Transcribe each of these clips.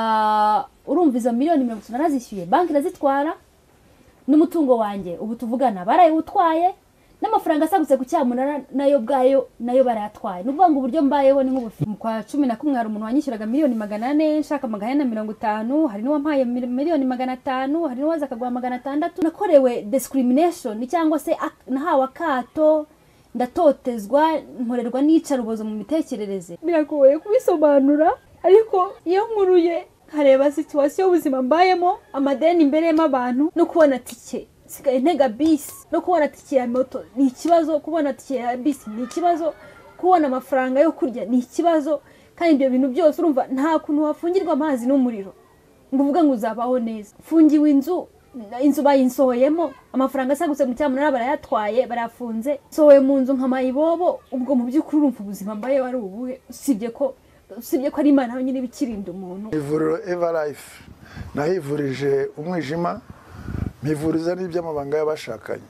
ah, urumva izo miliyoni mirongo itatu narazishyuye banki irazitwara n'umutungo wanjye ubu tuvugana barayewutwaye n'amafaranga asagutse ku cyamunara nayo ubwayo nayo barayatwaye ni ukuvuga ngo uburyo mbayeho ni nk'ubufi Mu kwa cumi na kumwe hari umuntu wanyishyuraga miliyoni magana ane nshaka magana ane na mirongo itanu hari n'uwampaye mil- miliyoni magana atanu hari n'uwaza akaguha magana atandatu nakorewe discrimination cyangwa se ak- nahawe akato ndatotezwa nkorerwa n'iyicarubozo mu mitekerereze biragoye kubisobanura ariko iyo nkuruye nkareba situwasiyo y'ubuzima mbayemo amadeni imbereyemo abantu no kubona tike nsigaye ntega bisi no kubona tike ya moto ni ikibazo kubona tike ya bisi ni ikibazo kubona amafaranga yo kurya ni ikibazo kandi ibyo bintu byose urumva nta kuntu wafungirwa amazi n'umuriro ngo uvuge ngo uzabaho neza fungiwe inzu inzu bayinsohoyemo amafaranga asagutse mu cyamunara barayatwaye barafunze nsohoye mu nzu nka mayibobo ubwo mu by'ukuri urumva ubuzima mbaye wari ubuhe usibye ko usibye ko ari imana yonyine iba ikirinda umuntu ivuriro eva life nahivurije umwijima mpivuriza n'iby'amabanga y'abashakanye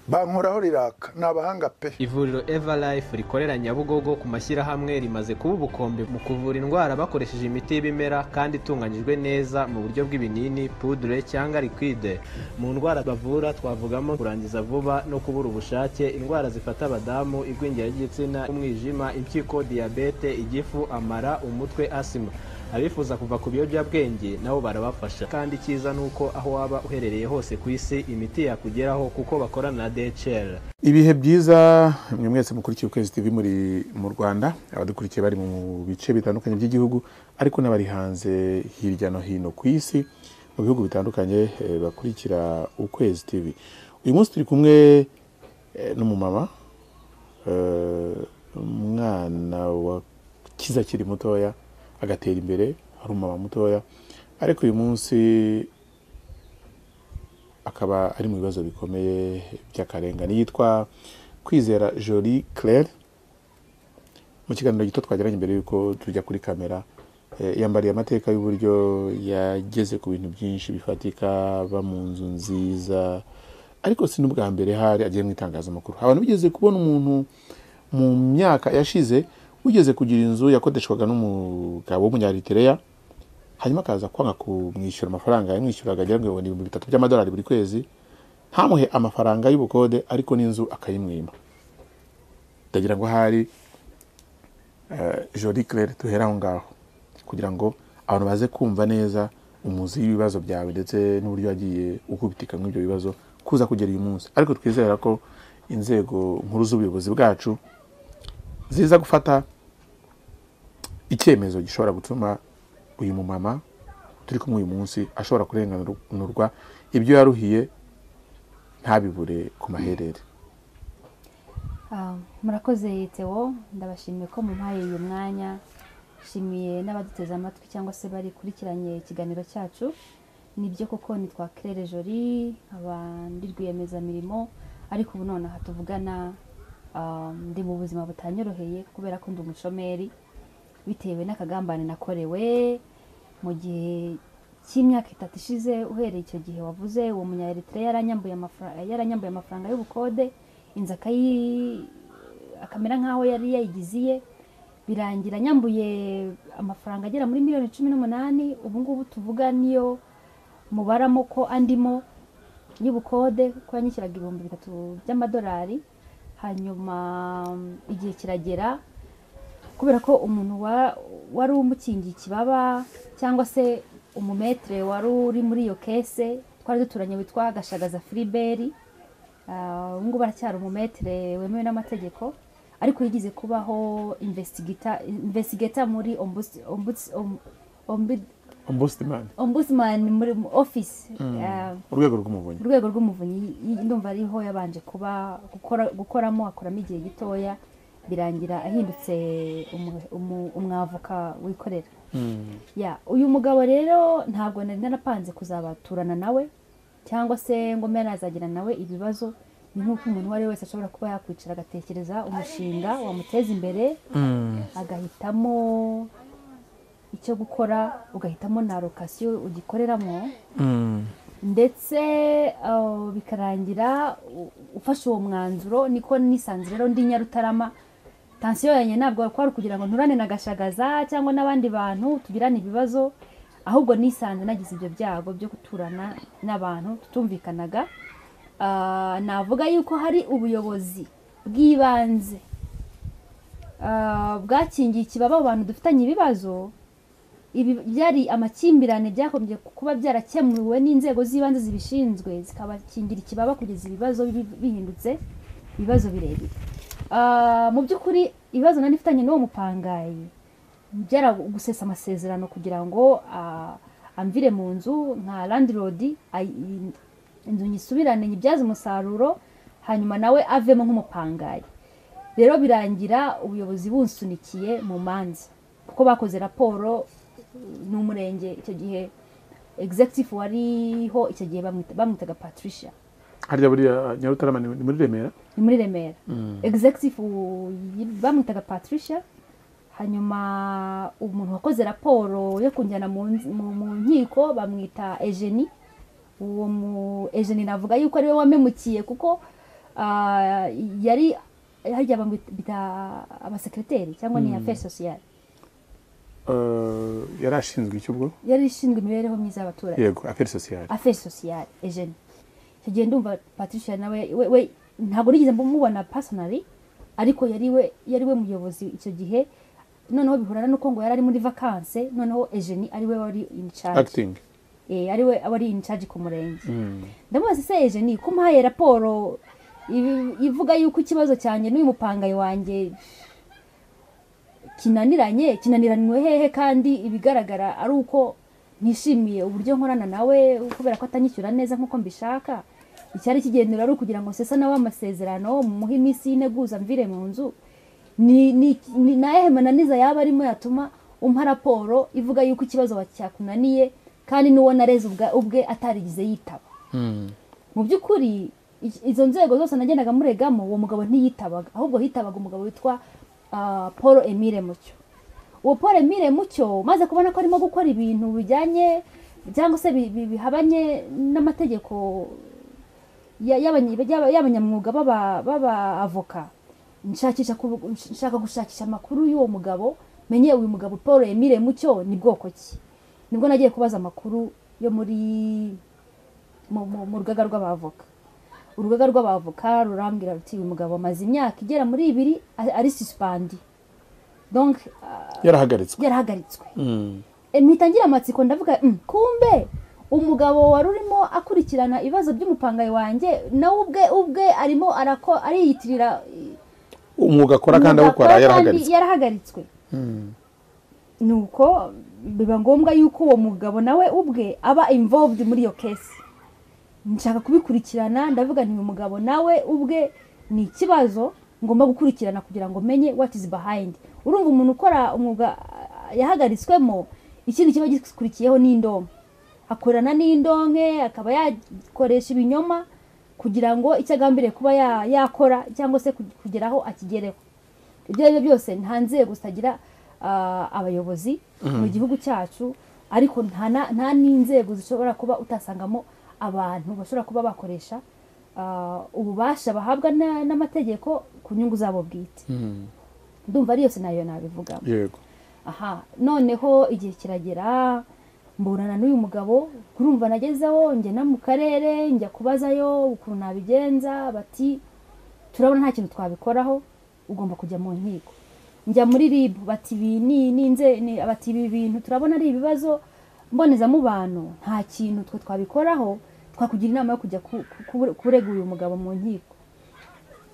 bankoraho riraka ni abahanga pe ivuriro eva life rikorera nyabugogo ku mashyirahamwe rimaze kuba ubukombe mu kuvura indwara bakoresheje imiti y'ibimera kandi itunganyijwe neza mu buryo bw'ibinini pudure cyangwa liquide mu ndwara bavura twavugamo kurangiza vuba no kubura ubushake indwara zifata abadamu igwingira ry'igitsina umwijima impyiko diyabete igifu amara umutwe asima abifuza kuva ku biyobyabwenge nabo barabafasha kandi icyiza ni uko aho waba uherereye hose ku isi imiti yakugeraho kuko bakorana na DHL ibihe byiza mwe mwese mukurikiye ukwezi tv muri mu rwanda abadukurikiye bari mu bice bitandukanye by'igihugu ariko n'abari hanze hirya no hino ku isi mu bihugu bitandukanye eh, bakurikira ukwezi tv uyu munsi turi kumwe eh, n'umumama eh, umwana wa kiza akiri mutoya agatera imbere ari umumama mutoya ariko uyu munsi akaba ari mu bibazo bikomeye by'akarengane yitwa kwizera jolie claire mu kiganiro gito twagiranye mbere y'uko tujya kuri kamera eh, yambariye amateka y'uburyo yageze ku bintu byinshi bifatika aba mu nzu nziza ariko si n'ubwa mbere hari agiye mu itangazamakuru abantu bigeze kubona umuntu mu myaka yashize wigeze kugira inzu yakodeshwaga n'umugabo w'umunyaritiriya hanyuma akaza kwanga kumwishyura amafaranga yamwishyuraga agira ngo ibihumbi ibihumbi bitatu by'amadolari buri kwezi ntamuhe amafaranga y'ubukode ariko n'inzu akayimwima ndagira ngo ahari jori claire duhere aho ngaho kugira ngo abantu baze kumva neza umuzi w'ibibazo byawe ndetse n'uburyo wagiye ukubitika muri ibyo bibazo kuza kugera uyu munsi ariko twizera ko inzego nkuru z'ubuyobozi bwacu ziza gufata icyemezo gishobora gutuma uyu mumama turi kumwe uyu munsi ashobora kurenganurwa ibyo yaruhiye ntabibure ku maherere Ah, murakoze Theo ndabashimiye ko mumpaye uyu mwanya nshimiye n'abaduteze amatwi cyangwa se bari kurikiranye ikiganiro cyacu nibyo koko nitwa Claire Jolie nkaba ndi rwiyemezamirimo ariko ubu nonaha tuvugana ah, ndi mu buzima butanyoroheye kubera ko ndi umushomeri bitewe n'akagambane nakorewe mu gihe cy'imyaka itatu ishize uhereye icyo gihe wavuze uwo munya Eritrea yaranyambuye amafara- yaranyambuye amafaranga y'ubukode inzu akayi akamera nk'aho yari yayigize iye birangira nyambuye amafaranga agera muri miliyoni cumi n'umunani ubu ngubu tuvuga niyo mubaramo ko andimo y'ubukode ko yanyishyuraga ibihumbi bitatu by'amadolari hanyuma mm, igihe kiragera kubera ko umuntu wa- wari umukingiye ikibaba cyangwa se umumetere wari uri muri iyo kese twari duturanye witwa gashagaza filiberi Ah, ubu ngubu aracyari umumetere wemewe n'amategeko ariko yigeze kubaho investigator muri ombuds- ombuds- om- ombud- ombudsman ombudsman muri mu office Ah, urwego rw'umuvunyi urwego rw'umuvunyi y- ndumva ariho yabanje kuba gukora gukoramo akoramo igihe gitoya birangira ahindutse umu- umu- umwavoka wikorera ya uyu mugabo rero ntabwo nari narapanze kuzabaturana nawe cyangwa se ngo mbe nazagira nawe ibibazo ni nk'uko umuntu uwo ari we wese ashobora kuba yakwicara agatekereza umushinga wamuteza imbere agahitamo icyo gukora ugahitamo na lokasiyo ugikoreramo ndetse uh, bikarangira u- ufashe uwo mwanzuro niko nisanze rero ndi nyarutarama tansiyo yanjye ntabwo kwari ukugira ngo nturane na gashagaza cyangwa n'abandi bantu tugirane ibibazo ahubwo nisanze nagize ibyo byago byo guturana n'abantu tutumvikanaga Ah, navuga yuko hari ubuyobozi bw'ibanze ah, bwakingiye ikibaba abo bantu dufitanye ibibazo ibi byari amakimbirane byakomeje kuba byarakemuwe n'inzego z'ibanze zibishinzwe zikabakingira ikibaba kugeza ibibazo bi- bihindutse ibibazo birebire Ah, mu by'ukuri ibibazo nari mfitanye n'uwo mupangayi byara gusesa amasezerano kugira ngo ah, amvire mu nzu nka landirodi inzu nyisubirane nyibyaze umusaruro hanyuma nawe avemo nk'umupangayi rero birangira ubuyobozi bunsunikiye mu manza kuko bakoze raporo uh, n'umurenge icyo gihe executive wariho icyo gihe bamwita- bamwitaga patricia harya buriya nyarutarama ni ni muri remera ni muri remera executive y- bamwitaga patricia hanyuma umuntu wakoze raporo yo kunjyana mu nz- mu- mu nkiko bamwita egeni uwo mu egeni navuga yuko ariwe wamemukiye kuko ah, yari harya bamwita abasekreteri cyangwa ni affaire sociale Eh, yari ashinzwe icyo ubwo yari ishinzwe imibereho myiza y'abaturage yego aferi sosiyali affaire sociale Eugene icyo gihe ndumva patricia nawe we, we ntabwo nigeze mumubona personally ariko yari we yari we muyobozi icyo gihe noneho bihurana n'uko ngo yari ari muri vacances noneho Eugene ari we wari in charge akitingi eh, ari we wari in charge ku murenge ndamubaza se Eugene ko mpaye raporo ibi- ivuga yuko ikibazo cyanjye n'uyu mupangayi wanjye kinaniranye kinaniranywe hehe kandi ibigaragara ari uko nishimiye uburyo nkorana nawe kubera ko atanyishyura neza nk'uko mbishaka icyari kigendera ari ukugira ngo sesa nawe amasezerano mumuhe iminsi y'integuza mvire mu nzu ni ni ni nayehe mananiza yaba arimo yatuma umpa raporo ivuga yuko ikibazo wa- cyakunaniye kandi n'uwo nareze ubwa- ubwe atarigize yitaba mu by'ukuri i- izo nzego zose nagendaga muregamo uwo mugabo ntiyitabaga ahubwo hitabaga umugabo witwa ah, paul emile mucyo uwo paul emile mucyo maze kubona ko arimo gukora ibintu bijyanye cyangwa se bi- bi- bihabanye n'amategeko ya- y'abanye- y'aba- y'abanyamwuga b'aba- b'abavoka nshakisha ku- nshaka gushakisha amakuru y'uwo mugabo menye uyu mugabo paul emile mucyo ni bwoko ki nibwo nagiye kubaza amakuru yo muri mu- mu mu rugaga rw'abavoka urugaga rw'abavoka rurambwira ruti uyu mugabo amaze imyaka igera muri ibiri a- ari susipandi donc ah, yarahagaritswe yarahagaritswe Mm. E, mpita ngira amatsiko ndavuga "Mm, kumbe umugabo wari urimo akurikirana ibibazo by'umupangayi wanjye nawe ubwe ubwe arimo arako ariyitirira umwuga akora kandi awukora umugabo yarahagaritswe yarahagaritswe nuko biba ngombwa yuko uwo mugabo nawe ubwe aba involved muri iyo kesi nshaka kubikurikirana ndavuga nti uyu mugabo nawe ubwe ni ikibazo ngomba gukurikirana kugira ngo menye what is behind urumva umuntu ukora umwuga ah, yahagaritswemo ikindi kiba gikurikiyeho n'indonke akorana n'indonke akaba yakoresha ibinyoma kugira ngo icyo agambiriye kuba ya- yakora cyangwa se kug- kugeraho akigereho ibyo ari byo byose nta nzego zitagira ah, abayobozi mu gihugu cyacu ariko nta na- nta n'inzego zishobora kuba utasangamo abantu bashobora kuba bakoresha ah, ububasha bahabwa na- n'amategeko ku nyungu zabo bwite ndumva ari yose nayo nabivuga yego aha noneho igihe kiragera mburana n'uyu mugabo kurumva nagezeho ngena mu karere njya kubazayo ukuntu nabigenza bati turabona nta kintu twabikoraho ugomba kujya mu nkiko njya muri rib bati ibi ni ni inze- ni- bati ibi bintu turabona ari ibibazo mbonezamubano nta kintu twe twabikoraho twakugira inama yo kujya ku- ku- kurega uyu mugabo mu nkiko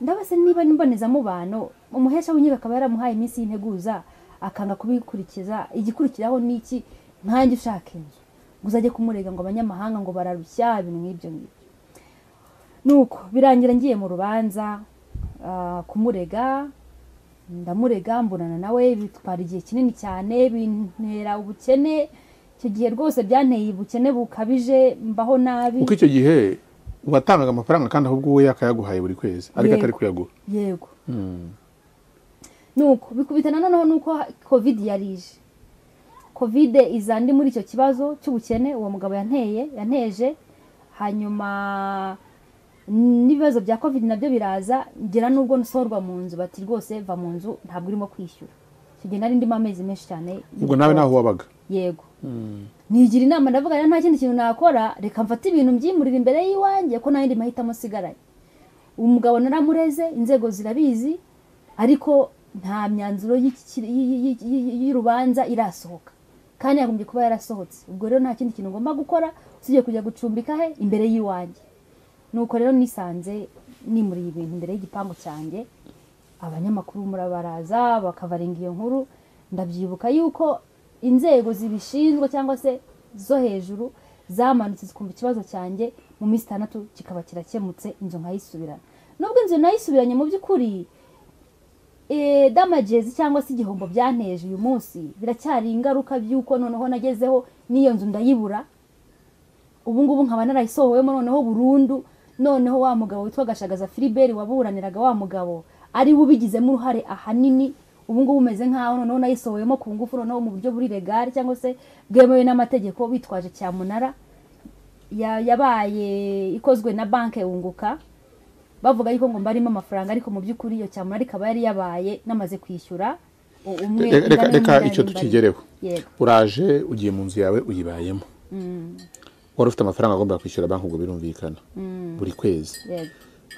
ndabase niba ari imbonezamubano umuhesha w'inkiko akaba yaramuhaye iminsi y'integuza akanga kubikurikiza igikurikiraho ni iki nkanjye ushaka inzu ngo uzajye kumurega ngo abanyamahanga ngo bararushya ibintu nk'ibyo ngibyo nuko birangira ngiye mu rubanza ah, kumurega ndamurega mbonana nawe bitwara igihe kinini cyane bintera ubukene icyo gihe rwose byanteye ubukene bukabije mbaho nabi kuko icyo gihe watangaga amafaranga kandi ahubwo uwe yakayaguhaye buri kwezi ariko Yego. atari kuyaguha yego nuko bikubitana noneho nuko ha- covid yari ije covid iza ndi muri icyo kibazo cy'ubukene uwo mugabo yanteye yanteje hanyuma n'ibibazo bya covid nabyo biraza ngera n'ubwo nsorwa mu nzu bati rwose va mu nzu ntabwo urimo kwishyura icyo gihe nari ndimo amezi menshi cyane ubwo nawe naho wabaga yego nigira inama ndavuga rero nta kindi kintu nakora reka mfate ibintu mbyimurira imbere y'iwanjye ko nta yindi mahitamo asigaranye umugabo naramureze inzego zirabizi ariko nta myanzuro y'iki- y- y- y- y'urubanza irasohoka kandi yagombye kuba yarasohotse ubwo rero nta kindi kintu ngomba gukora usibye kujya gucumbika he imbere y'iwanjye nuko rero nisanze nimuriye ibintu imbere y'igipangu cyanjye abanyamakuru murabaraza bakabarenga iyo nkuru ndabyibuka yuko inzego zibishinzwe cyangwa se zo hejuru zamanutse zikumva ikibazo cyanjye mu minsi itandatu kikaba kirakemutse inzu nkayisubirana nubwo inzu nayisubiranye mu by'ukuri eh, damages cyangwa se igihombo byanteje uyu munsi biracyari ingaruka by'uko noneho nagezeho n'iyo nzu ndayibura ubu ngubu nkaba narayisohowemo noneho burundu noneho wa mugabo witwa gashagaza filiberi waburaniraga wa mugabo ari we ubigizemo uruhare ahanini ubu ngubu umeze nk'aho noneho nayisohoyemo ku ngufu noneho mu buryo buri legari cyangwa se bwemewe n'amategeko bitwaje cyamunara ya- yabaye ikozwe na banki yunguka bavuga yuko ngo mbarimo amafaranga ariko mu by'ukuri iyo cyamunara ikaba yari yabaye namaze kwishyura u- umwe Reka- reka ingano reka y'umurari icyo mbarimo. tukigereho yego uraje ugiye mu nzu yawe uyibayemo wari ufite amafaranga agomba kwishyura banki ubwo birumvikana buri kwezi yego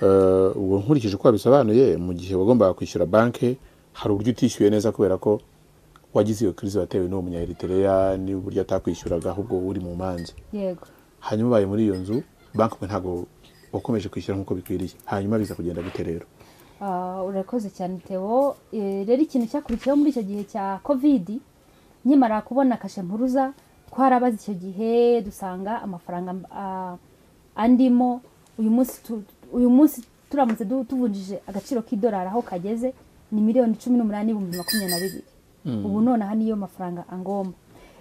Eh, ubu nkurikije uko wabisobanuye mu gihe wagombaga kwishyura banki hari uburyo utishyuye neza kubera ko wagize iyo kirizi watewe n'uwo munya Eritrea n'uburyo atakwishyuraga ahubwo uri mu manza yego hanyuma ubaye muri iyo nzu banki mwe ntabwo wakomeje kwishyura nk'uko bikwiriye hanyuma biza kugenda bite rero Ah, urakoze cyane Theo Eh, rero ikintu cyakurikiyeho muri icyo gihe cya kovidi nkimara kubona kashe mpuruza twarabaze icyo gihe dusanga amafaranga ah, andimo uyu munsi tu- uyu munsi turamutse du- tuvunjije agaciro k'idolari aho kageze ni miliyoni cumi n'umunani n'ibihumbi makumyabiri na bibiri ubu nonaha niyo mafaranga angomba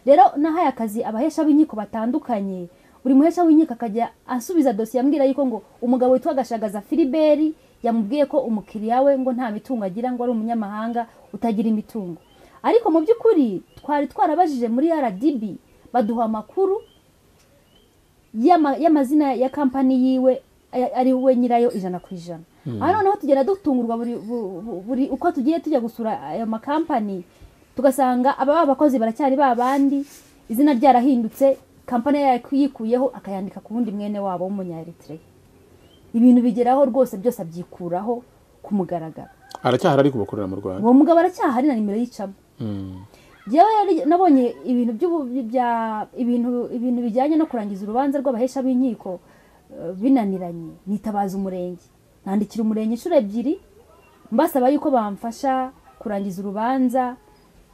rero nahaye akazi abahesha b'inkiko batandukanye buri muhesha w'inkiko akajya asubiza dosiye ambwira yuko ngo umugabo witwa gashagaza filiberi yamubwiye ko umukiriya we ngo nta mitungo agira ngo ari umunyamahanga utagira imitungo ariko mu by'ukuri twari twarabajije muri rdb baduha amakuru y'ama- y'amazina ya kampani yiwe a- ari we nyirayo ijana ku ijana aha noneho tugenda dutungurwa buri, bu- bu- buri uko tugiye tujya gusura ayo makampani tugasanga aba bakozi baracyari ba bandi izina ryarahindutse kampani yayikuyeho akayandika ku wundi mwene wabo w'umunya Eritrea ibintu bigeraho rwose byose abyikuraho ku mugaragaro aracyahari ariko bakorera mu rwanda uwo mugabo aracyahari na nimero y'icamo Mm. Njyewe yari- nabonye ibintu by'ubu- bya ibintu ibintu bijyanye no kurangiza urubanza rw'abahesha b'inkiko eh, binaniranye nitabaza umurenge nandikira umurenge inshuro ebyiri mbasaba yuko bamfasha kurangiza urubanza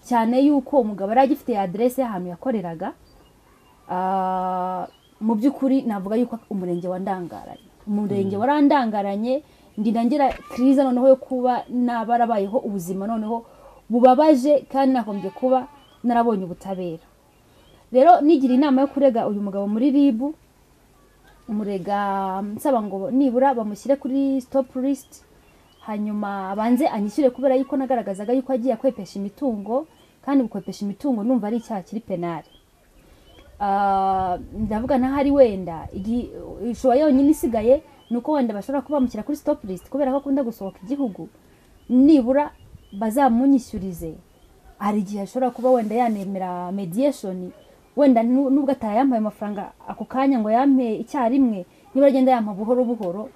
cyane yuko umugabo yari agifite aderese y'ahantu yakoreraga Ah, mu by'ukuri navuga yuko umurenge wandangaranye umurenge warandangaranye ndinda ngira kiriza noneho yo kuba nabarabayeho ubuzima noneho bubabaje kandi nakombye kuba narabonye ubutabera rero nigira inama yo kurega uyu mugabo muri ribu umurega nsaba ngo nibura bamushyire kuri stop list hanyuma abanze anyishyure kubera yuko nagaragazaga yuko agiye akwepesha imitungo kandi gukwepesha imitungo numva ari icyaha kiri penali Ah, ndavuga ntahari wenda igi- ishusho yonyine isigaye ni uko wenda bashobora kuba bamushyira kuri stop list kubera ko akunda gusohoka igihugu nibura bazamunyishyurize hari igihe ashobora kuba wenda yanemera mediation wenda nu- nubwo atayambaye amafaranga ako kanya ngo yampe icyarimwe niba agenda yampa buhoro buhoro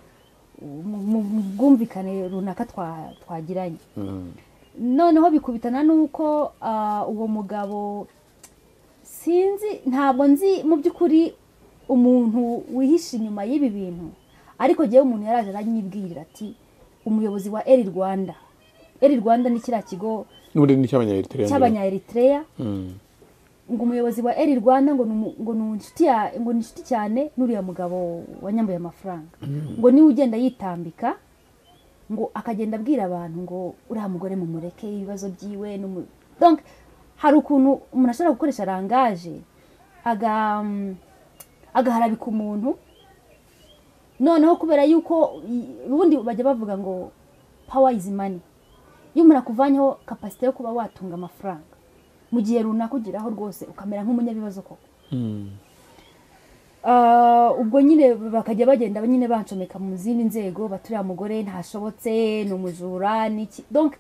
mu- mu mu bwumvikane runaka twa- twagiranye noneho bikubitana n'uko ah, uwo mugabo sinzi ntabwo nzi mu by'ukuri umuntu wihishe inyuma y'ibi bintu ariko njyewe umuntu yaraje aranyibwirira ati umuyobozi wa eri rwanda eri rwanda ni kiriya kigo n'ubundi ni icy'abanyayeritrea cy'abanya eritrea ngo umuyobozi wa eri rwanda ngo ni umu- ngo ni inshuti ya- ngo ni inshuti cyane n'uriya mugabo wanyambuye amafaranga ngo niwe ugenda yitambika ngo akagenda abwira abantu ngo uriya mugore mumureke ibibazo byiwe n'umu- donc hari ukuntu umuntu ashobora gukoresha rangaje aga- agaharabika umuntu noneho kubera yuko i- ubundi bajya bavuga ngo power is money iyo umuntu akuvanyeho kapasite yo kuba watunga amafaranga mu gihe runaka ugeraho rwose ukamera nk'umunyabibazo koko Ah, ubwo nyine bakajya bagenda nyine bancomeka mu zindi nzego baturiya mugore ntashobotse ni umujura ni iki donc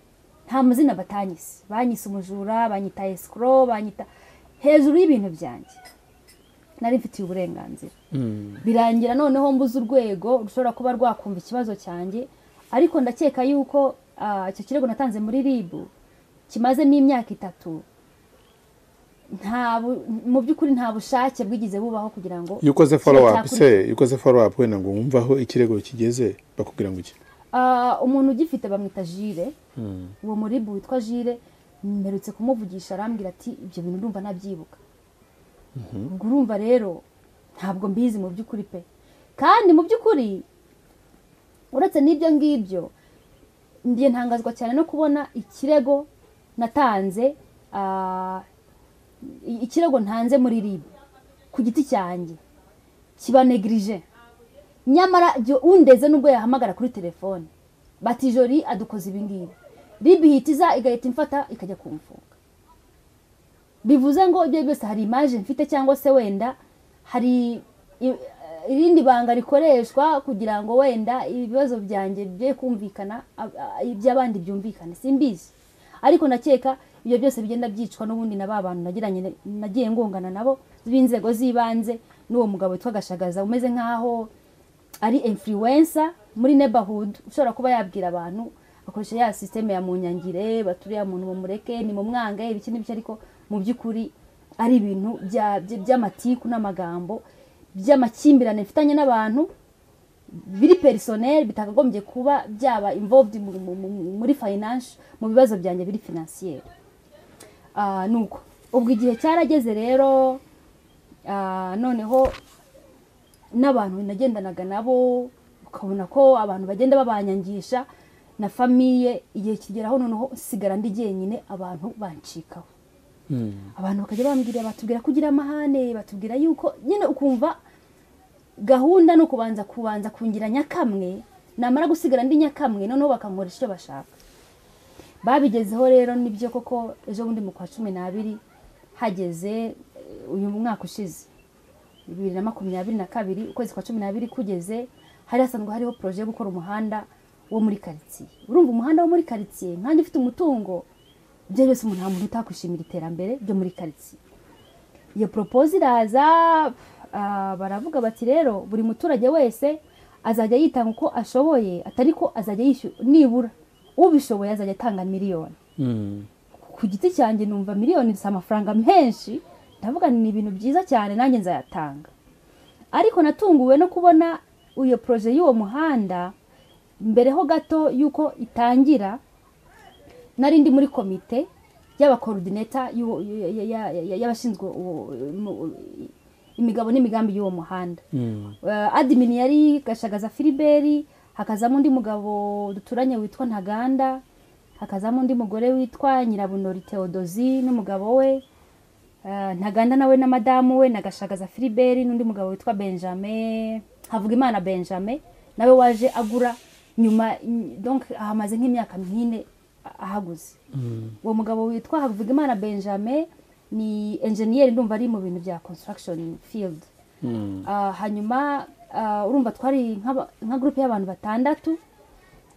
nta mazina batanyise banyise umujura banyita escrow banyita hejuru y'ibintu byanjye nari mfitiye uburenganzira birangira noneho mbuze urwego rushobora kuba rwakumva ikibazo cyanjye ariko ndakeka yuko ah, icyo kirego natanze muri rib kimazemo imyaka itatu nta bu- mu by'ukuri nta bushake bwigeze bubaho kugira ngo iyo ukoze follow up cyakurikira- se iyo ukoze follow up wenda ngo wumve aho ikirego kigeze bakubwira ngo iki Ah, umuntu ugifite bamwita jire uwo muribu witwa jire mperutse kumuvugisha arambwira ati ibyo bintu urumva nabyibuka ubwo urumva rero ntabwo mbizi mu by'ukuri pe kandi mu by'ukuri uretse n'ibyo ngibyo ndiye ntangazwa cyane no kubona ikirego natanze ah, i- ikirego ntanze muri ribu ku giti cyanjye kiba negirije nyamara jyo- undeze n'ubwo yahamagara kuri telefone bati jori adukoze ibi ngibi ribi ihitiza igahita imfata ikajya kumfunga bivuze ngo ibyo ari byo byose hari imaje mfite cyangwa se wenda hari i- irindi banga rikoreshwa kugira ngo wenda ibibazo byanjye bye kumvikana a- a- iby'abandi byumvikane simbizi ariko ndakeka ibyo byose bigenda byicwa n'ubundi na ba bantu nagiranye na- nagiye ngongana nabo b'inzego z'ibanze n'uwo mugabo witwa gashagaza umeze nk'aho ari influencer muri neighborhood ushobora kuba yabwira abantu akoresha ya systeme ya munyangire baturiya muntu mumureke ni mumwange ibiki n'ibyo ariko mu by'ukuri ari ibintu bya- bya- by'amatiku n'amagambo by'amakimbirane mfitanye n'abantu biri personnel bitakagombye kuba byaba involved mu- mu- mu- muri finance mu bibazo byanjye biri financier Ah, nuko ubwo igihe cyarageze rero ah, noneho n'abantu nagendanaga nabo ukabona ko abantu bagenda babanyangisha na famiye igihe kigeraho noneho sigara ndi jyenyine abantu bancikaho abantu bakajya bambwira batubwira kugira amahane batubwira yuko nyine ukumva gahunda ni ukubanza kubanza kungira nyakamwe namara gusigara ndi nyakamwe noneho bakankoresha icyo bashaka babigezeho rero nibyo koko ejo bundi mu kwa cumi n'abiri hageze eh, uyu mwaka ushize bibiri na makumyabiri na kabiri ukwezi kwa cumi n'abiri kugeze hari hasanzwe hariho poroje yo gukora umuhanda wo muri karitsiye urumva umuhanda wo muri karitsiye nkanjye ufite umutungo ibyo byose umuntu nta muntu utakwishimira iterambere ryo muri karitsiye iyo poropoze iraza ah, baravuga bati rero buri muturage wese azajya yitanga uko ashoboye atari ko azajya yishyura nibura ubishoboye azajya atanga miliyoni ku giti cyanjye numva miliyoni si amafaranga menshi ndavuga ni ibintu byiza cyane nanjye nzayatanga ariko natunguwe no kubona iyo poroje y'uwo muhanda mbere ho gato y'uko itangira nari ndi muri komite y'abakorodineta y'uwo- y- y- y- y- y'abashinzwe uwo- mu- imigabo n'imigambi y'uwo muhanda Eh, admin yari gashagaza filiberi hakazamo undi mugabo duturanye witwa ntaganda hakazamo undi mugore witwa nyirabunori teodozi n'umugabo we Eh, ntaganda nawe na madamu we na gashagaza filiberi n'undi mugabo witwa benjamin havugimana benjamin nawe waje agura nyuma ny- donc ahamaze nk'imyaka nk'ine a- ahaguze uwo mugabo witwa havugimana benjamin ni enjeniyeri ndumva ari mu bintu bya construction field Ah, hanyuma ah, urumva twari nk'aba- nka gurupe y'abantu batandatu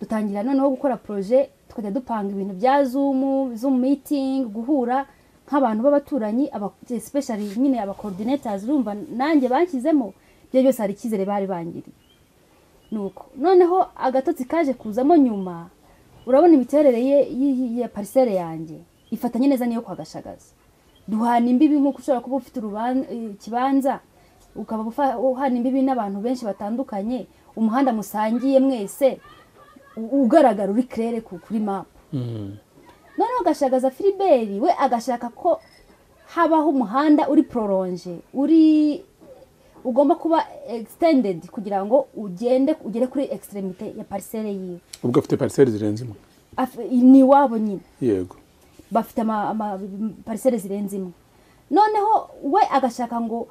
dutangira noneho gukora poroje tukajya dupanga ibintu bya zumu zumu mitingi guhura nk'abantu b'abaturanyi aba- especially nyine abakorodinetazi urumva nanjye banshyizemo ibyo byose hari icyizere bari bangiriye nuko noneho agatotsi kaje kuzamo nyuma urabona imiterere ye y- ya parisere yanjye ifatanye neza n'iyo kwa gashagaza duhana imbibi nk'uko ushobora kuba ufite uruban- ikibanza ukaba ufa- uhana imbibi n'abantu benshi batandukanye umuhanda musangiye mwese u- ugaragara uri kerere ku- kuri mapu noneho gashagaza filiberi we agashaka ko habaho umuhanda uri pororonje uri ugomba kuba extended kugira ngo ugende ugere kuri extremite ya parisere yiwe ubwo afite parcelle zirenze imwe Af- ni iwabo nyine yego bafite ama- ama- parisere zirenze imwe noneho we agashaka ngo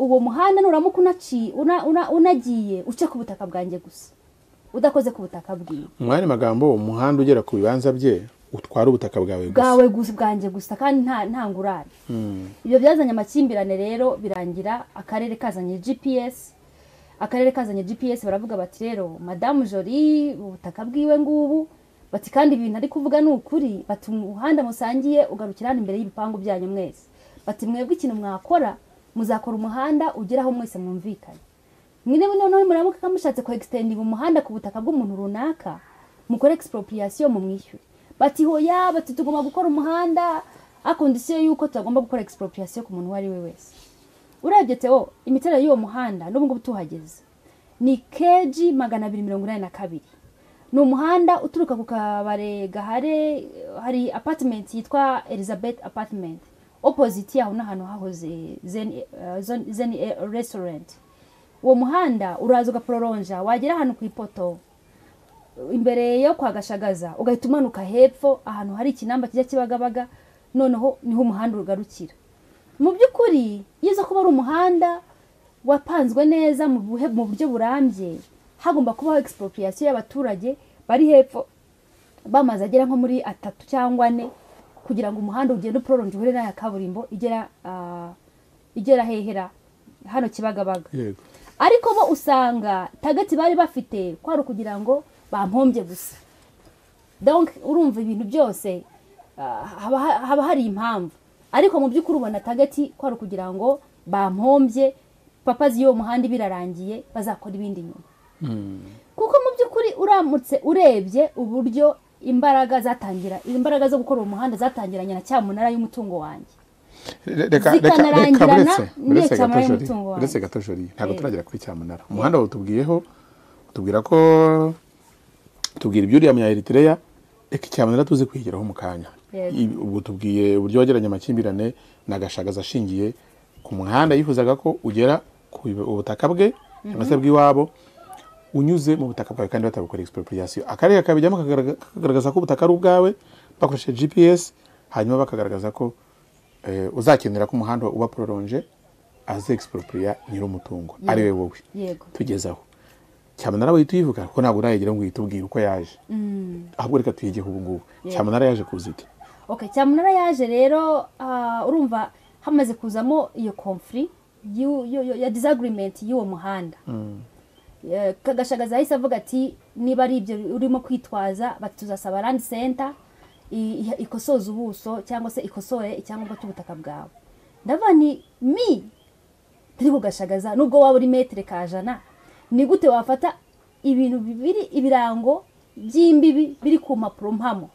uwo muhanda nuramuka unaci- una- una- unagiye uce ku butaka bwanjye gusa udakoze ku butaka bwiwe mu yandi magambo umuhanda ugera ku bibanza bye utwara ubutaka bwawe gusa bwawe gusa bwanjye gusa kandi nta nta ngurane ibyo byazanye amakimbirane rero birangira akarere kazanye gps akarere kazanye gps baravuga bati rero madamu jori ubutaka bwiwe ngubu bati kandi ibintu ari kuvuga ni ukuri bati umuhanda musangiye ugarukira hano imbere y'ibipangu byanyu mwese bati mwebwe ikintu mwakora muzakora umuhanda ugera aho mwese mwumvikanye mwene noneho muramuka mushatse ko egisitendinga umuhanda ku butaka bw'umuntu runaka mukore egisiporopuriyasiyo mumwishyure bati hoya bati tugomba gukora umuhanda akondisiyo y'uko tugomba gukora egisiporopuriyasiyo ku muntu uwo ari we wese urebye tewo imiterere y'uwo muhanda n'ubu ngubu tuhageze ni keji magana abiri mirongo inani na kabiri ni umuhanda uturuka ku kabare gahare hari apatimenti yitwa elizabeth apatimenti opoziti yaho n'ahantu hahoze zeni eh, zon- zeni eh, restaurant uwo muhanda uraza ugaproronja wagera ahantu ku ipoto imbere yo kwa gashagaza ugahita umanuka hepfo ahantu hari ikinamba kijya kibagabaga noneho niho umuhanda ugarukira mu by'ukuri iyo uza kuba ari umuhanda wapanzwe neza mu buhe- mu buryo burambye hagomba kubaho expropriation y'abaturage bari hepfo bamaze agera nko muri atatu cyangwa ane kugira ngo umuhanda ugende uproronje uhure n'aya kaburimbo igera ah, igera hehera hano kibagabaga yego ariko bo usanga tagati bari bafite kwari ukugira ngo bampombye gusa donc urumva ibintu byose ah, haba haba hari impamvu ariko mu by'ukuri ubona tagati kwari ukugira ngo bampombye papa z'uwo muhanda birarangiye bazakora ibindi nyuma kuko mu by'ukuri uramutse urebye uburyo imbaraga zatangira imbaraga zo gukora uwo muhanda zatangiranye na cyamunara y'umutungo wanjye reka reka reka zikanarangirana buretse buretse n'iyo cyamunara gatojori y'umutungo wanjye. buretse gatojori ntabwo Eh. turagera kuri cyamunara umuhanda wawutubwiyeho utubwira ko tubwira ibyo uriya munya Eritrea reka cyamunara tuzi kwigiraho mu kanya Yego. I- ubu tubwiye uburyo wageranya amakimbirane na gashagaza ashingiye ku muhanda yifuzaga ko ugera ku bi- ubutaka bwe cyangwa se bw'iwabo unyuze mu butaka bwawe kandi batabukora expropriation akarere kakabijyamo kakagaragaza- kakagaragaza ko ubutaka ari ubwawe bakoresheje gps hanyuma bakagaragaza ko eh, uzakenera ko umuhanda uba proronje aze expropriya nyir'umutungo ari we wowe yego tugeze aho cyamunara wahita uyivuga kuko ntabwo urayegera ngo uhite ubwire uko yaje ahubwo reka tuyigeho ubu ngubu cyamunara yaje kuza ite okay cyamunara yaje rero ah, urumva hamaze kuzamo iyo conflict y'u- y'u- y'u- ya disagreement y'uwo muhanda Eh, kagashagaza yahise avuga ati niba ari ibyo urimo kwitwaza bati tuzasaba land center i- iha- ikosoze ubuso cyangwa se ikosore icyangombwa cy'ubutaka bwawe ndavuga ni mi turi kugashagaza nubwo waba uri metero ka jana ni gute wafata ibintu bibiri ibirango by'imbibi biri ku mpapuro mpamo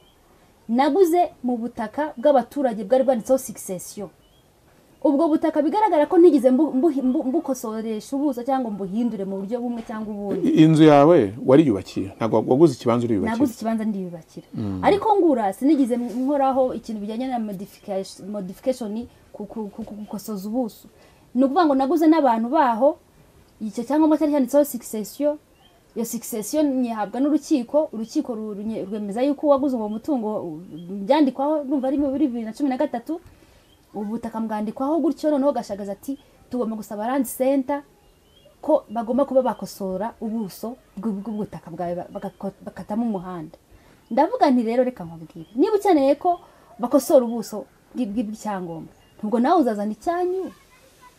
naguze mu butaka bw'abaturage bwari bwanditseho succession ubwo butaka bigaragara ko ntigeze mbu- mbu- mbu- mbukosoresha ubuso cyangwa mbuhindure mu buryo bumwe cyangwa ubundi I- inzu yawe wariyubakiye ntabwo waguze ikibanza naguze uriyubakiye ikibanza ndiyubakira ariko ngura sinigeze nkoraho ikintu bijyanye na modification- modification ku- ku- ku- ku- gukosoza ubuso ni ukuvuga ngo naguze n'abantu baho icyo cyangombwa cyari cyanditseho succession iyo succession nyihabwa n'urukiko urukiko ru- runye- rwemeza yuko uwaguze uwo mutungo u- byandikwaho numva ari muri bibiri na cumi na gatatu ubutaka mbwandikwaho gutyo noneho gashagaza ati tugomba gusaba land center ko bagomba kuba bakosora ubuso bw'u- bw'ubutaka bwawe ba- bagako- bakatamo umuhanda ndavuga nti rero reka nkubwire niba ukeneye ko bakosora ubuso bw'i- bw'i- bw'icyangombwa nubwo nawe uzazana icyanyu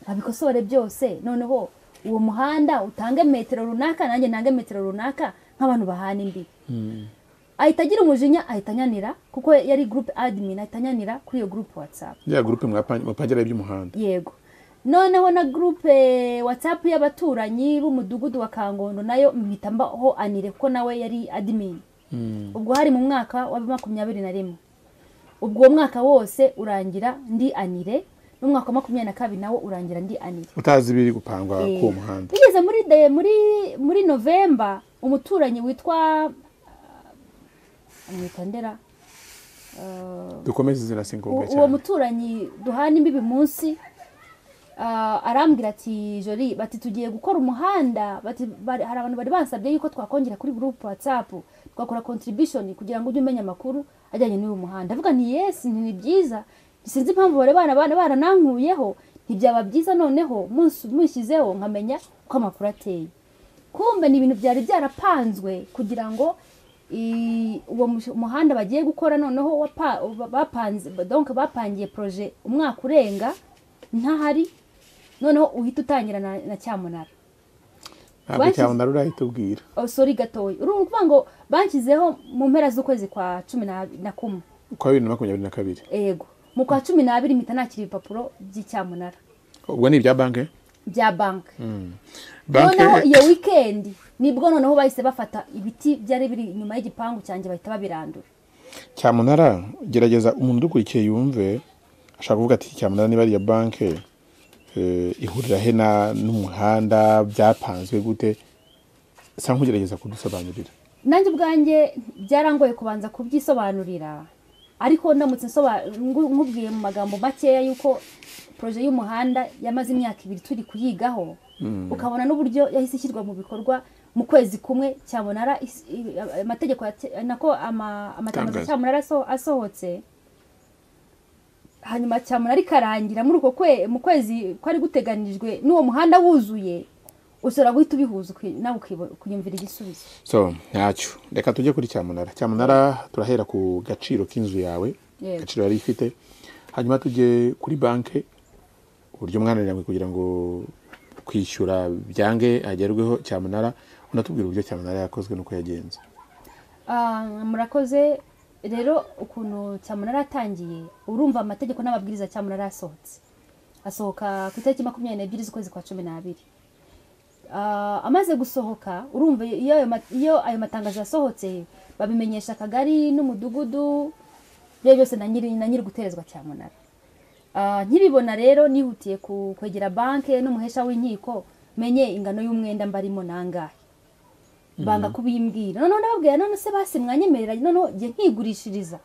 babikosore byose noneho uwo muhanda utange metero runaka nanjye nange metero runaka nk'abantu bahana imbibi ahita agira umujinya ahita anyanira kuko yari group admin ahita anyanira kuri iyo group whatsapp ya gurupe mwapa- mupangira iby'umuhanda yego noneho na gurupe watsapu y'abaturanyi b'umudugudu wa kangondo nayo mpita mbaho anire kuko nawe yari admin ubwo hari mu mwaka wa makumyabiri na rimwe ubwo uwo mwaka wose urangira ndi anire n'umwaka wa makumyabiri na kabiri nawo urangira ndi anire utazi ibiri gupangwa k'uwo Eh, muhanda bigeze muri de- muri muri novemba umuturanyi witwa ah, amwita ndera Ah, dukomeze izina si ngombwa u- uwo cyane muturanyi duhana imbibi munsi ah, arambwira ati jori bati tugiye gukora umuhanda bati bari- hari abantu bari bansabye yuko twakongera kuri gurupe watsapu tugakora contribution kugira ngo ujye umenya amakuru ajyanye n'uyu muhanda avuga nti yesi nti ni byiza sinzi impamvu bari bana bana baranankuyeho ntibyaba byiza noneho munsi- munshyizeho nkamenya uko amakuru ateye kumbe ni ibintu byari byarapanzwe kugira ngo i- uwo mu- muhanda bagiye gukora noneho wapa- bapanze donc bapangiye projet umwaka urenga ntahari noneho uhita utangira na, na cyamunara ntabwo bashyize- cyamunara urahita ubwira oh, sorry gatoya uru ni ukuvuga ngo banshyizeho mu mpera z'ukwezi kwa cumi na, na kumwe kwa bibiri na makumyabiri na kabiri ego mu kwa cumi n'abiri mpita nakira ibipapuro by'icyamunara ubwo ni ibya banki bya banki banki noneho iyo wikendi nibwo noneho bahise bafata ibiti byari biri inyuma y'igipangu cyanjye bahita babirandura cyamunara gerageza umuntu udukurikiye yumve ashaka kuvuga ati cyamunara niba ariya banki ihurira he na- n'umuhanda byapanzwe gute sa nk'ugerageza kudusobanurira nanjye ubwanjye byarangoye kubanza kubyisobanurira ariko ndamutse nsoba- ngu- nkubwiye mu magambo makeya yuko poroje y'umuhanda yamaze imyaka ibiri turi kuyigaho ukabona n'uburyo yahise ishyirwa mu bikorwa mu kwezi kumwe cyamunara is- i- amategeko yate- nako ama- amatangazo Tangazo. cyamunara aso- asohotse hanyuma cyamunara ikarangira muri uko kwe mu kwezi kwari guteganijwe n'uwo muhanda wuzuye ushobora guhita ubihuza uki- nawe ukibo- ukiyumvira igisubizo so ntacyo reka tujye kuri cyamunara cyamunara turahera ku gaciro k'inzu yawe Yego. agaciro yari ifite hanyuma tujye kuri banki uburyo mwananiranywe kugira ngo kwishyura byange hagerweho cyamunara unatubwira uburyo cyamunara yakozwe n'uko yagenze Ah, murakoze rero ukuntu cyamunara yatangiye urumva amategeko n'amabwiriza cyamunara yasohotse asohoka ku itariki makumyabiri n'ebyiri z'ukwezi kwa cumi n'abiri Ah, amaze gusohoka urumva iyo ayo ma- iyo ayo matangazo yasohotse babimenyesha akagari n'umudugudu ibyo byose na nyiri na nyiri guterezwa cyamunara Ah, nkibibona rero nihutiye ku- kwegera banki n'umuhesha w'inkiko menye ingano y'umwenda mbarimo nangahe banga kubimbwira noneho ndababwira none se basi mwanyemerera noneho njye nkigurishiriza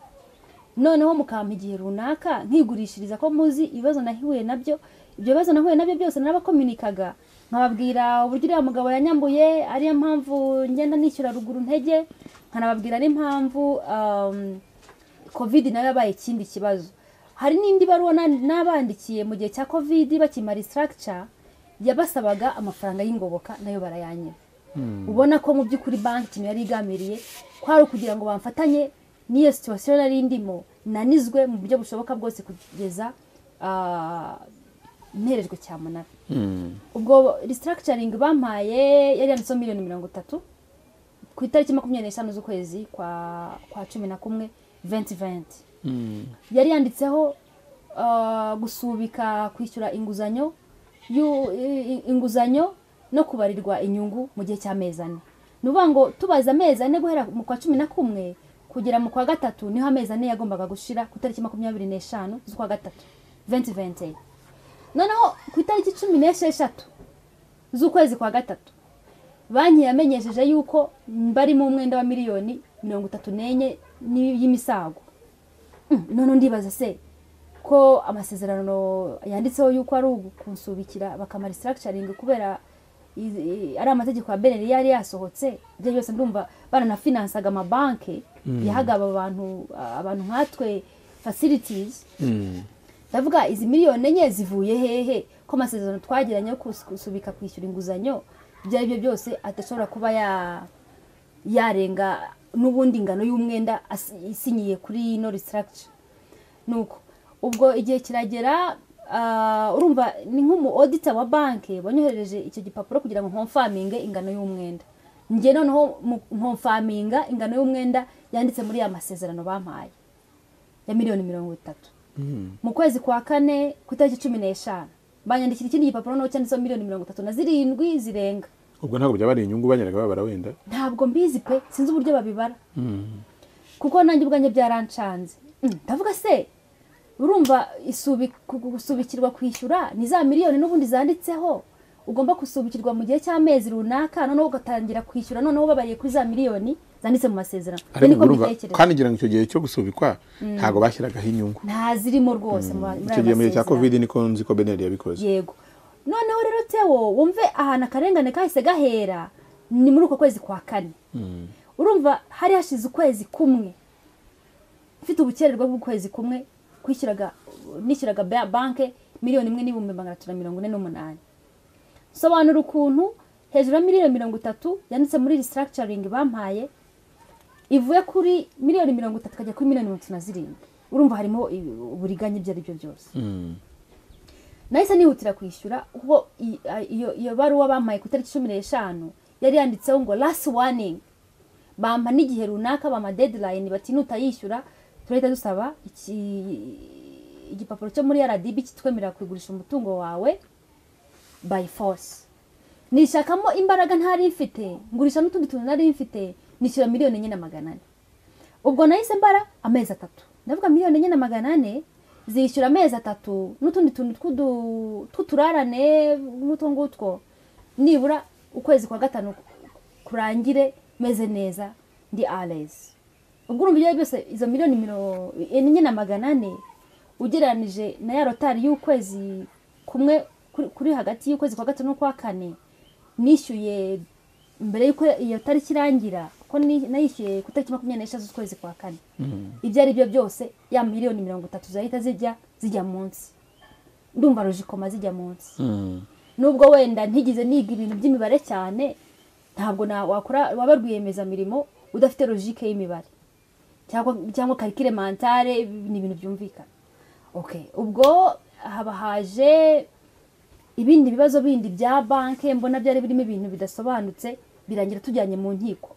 noneho mukampa igihe runaka nkigurishiriza ko muzi ibibazo nahuye nabyo ibyo bibazo nahuye nabyo byose narabakominikaga nkababwira uburyo uriya mugabo yanyambuye ariyo mpamvu ngenda nishyura ruguru ntege nkanababwira n'impamvu um, covid nayo yabaye ikindi kibazo hari n'indi baruwa na- nabandikiye mu gihe cya covid bakimara structure yabasabaga amafaranga y'ingoboka nayo barayanyira ubona ko mu by'ukuri banki ikintu yari igambiriye kwari ukugira ngo bamfatanye n'iyo situwasiyo nari ndimo nanizwe mu buryo bushoboka bwose kugeza ah, nterejwe cyamunara ubwo restructuring bampaye yari yanditseho miliyoni mirongo itatu ku itariki makumyabiri n'eshanu z'ukwezi kwa kwa cumi na kumwe venti venti yari yanditseho ah, gusubika kwishyura inguzanyo yu- i- i- inguzanyo no kubarirwa inyungu mu gihe cy'amezi ane ni ukuvuga ngo tubaze amezi ane guhera mu kwa cumi na kumwe kugera mu kwa gatatu niho amezi ane yagombaga gushira ku itariki makumyabiri n'eshanu z'ukwa gatatu venti venti noneho ku itariki cumi n'esheshatu z'ukwezi kwa gatatu banki yamenyesheje yuko barimo umwenda wa miliyoni mirongo itatu n'enye ni- y'imisago Mm, none ndibaza se ko amasezerano yanditseho yuko ari ukunsubikira bakamara structuring kubera i- i- ari amategeko ya beneri yari yasohotse ibyo byose ndumva baranafinansaga amabanki yahaga aba bantu abantu nkatwe facilities ndavuga izi miliyoni enye zivuye hehe ko amasezerano twagiranye yo kus- gusubika kwishyura inguzanyo ibyo ari byo byose adashobora kuba ya yarenga n'ubundi ingano y'umwenda as- isinyiye kuri ino restructure nuko ubwo igihe kiragera ah, urumva ni nk'umu auditor wa banki wanyohereje icyo gipapuro kugira ngo nkomfaminge ingano y'umwenda njye noneho mu- nkomfaminga ingano y'umwenda yanditse muri ya masezerano bampaye ya miliyoni mirongo itatu mu kwezi kwa kane ku itariki cumi n'eshanu banyandikira ikindi gipapuro naho cyanditseho miliyoni mirongo itatu na zirindwi zirenga ubwo ntabwo byaba ari inyungu banyeraga babara wenda ntabwo mbizi pe sinzi uburyo babibara kuko nanjye ubwanjye byarancanze Mm, ndavuga se urumva isubi- ku- ku- gusubikirwa kwishyura ni za miliyoni n'ubundi zanditseho ugomba gusubikirwa mu gihe cy'amezi runaka noneho ugatangira kwishyura noneho babariye kuri za miliyoni zanditse mu masezerano Ibyo ariko niko urumva mbitekereza. kandi ngira ngo icyo gihe cyo gusubikwa ntabwo bashyiragaho inyungu nta zirimo rwose mu- muri icyo ayo gihe mu gihe cya masezerano. covid niko nzi ko beneri yabikoze yego noneho rero tewo wumve ahantu akarengane kahise gahera ni muri uko kwezi kwa kane urumva hari hashize ukwezi kumwe mfite ubukererwe bw'ukwezi kumwe kwishyuraga nishyuraga ba- banke miliyoni imwe n'ibihumbi magana atatu na mirongo ine n'umunani sobanura ukuntu hejuru ya miliyoni mirongo itatu yanditse muri restructuring bampaye ivuye kuri miliyoni mirongo itatu ikajya kuri miliyoni mirongo itatu na zirindwi urumva harimo i- uburiganya ibyo ari byo byose nahise nihutira kwishyura kuko i- a- iyo iyo baruwa bampaye ku itariki cumi n'eshanu yari yanditseho ngo last warning bampa n'igihe runaka bama deadline bati nutayishyura turahita dusaba iki igipapuro cyo muri rdb kitwemerera kugurisha umutungo wawe by force nishakamo imbaraga ntari mfite ngurisha n'utundi tuntu nari mfite nishyura miliyoni enye na magana ane ubwo nahise mbara amezi atatu ndavuga miliyoni enye na magana ane zishyura amezi atatu n'utundi tuntu tw'udu- tw'uturarane n'utwo ngutwo nibura ukwezi kwa gatanu kurangire meze neza ndi arezi ubwo urumva ibyo ari byose izo miliyoni mirongo enye na magana ane ugereranije na ya rotari y'ukwezi kumwe kuri- kuri hagati y'ukwezi kwa gatanu n'ukwa kane nishyuye mbere y'uko iyo tariki irangira ko ni- nayishyuye ku itariki makumyabiri n'eshatu z'ukwezi kwa kane ibyo ari byo byose ya miliyoni mirongo itatu zahita zijya zijya munsi ndumva rujikoma zijya munsi nubwo wenda ntigize niga ibintu by'imibare cyane ntabwo na wakora waba rwiyemezamirimo udafite logike y'imibare cyangwa cyangwa karikire mantare ni ibintu byumvikana okay ubwo haba haje ibindi bibazo bindi bya banki mbona byari birimo ibintu bidasobanutse birangira tujyanye mu nkiko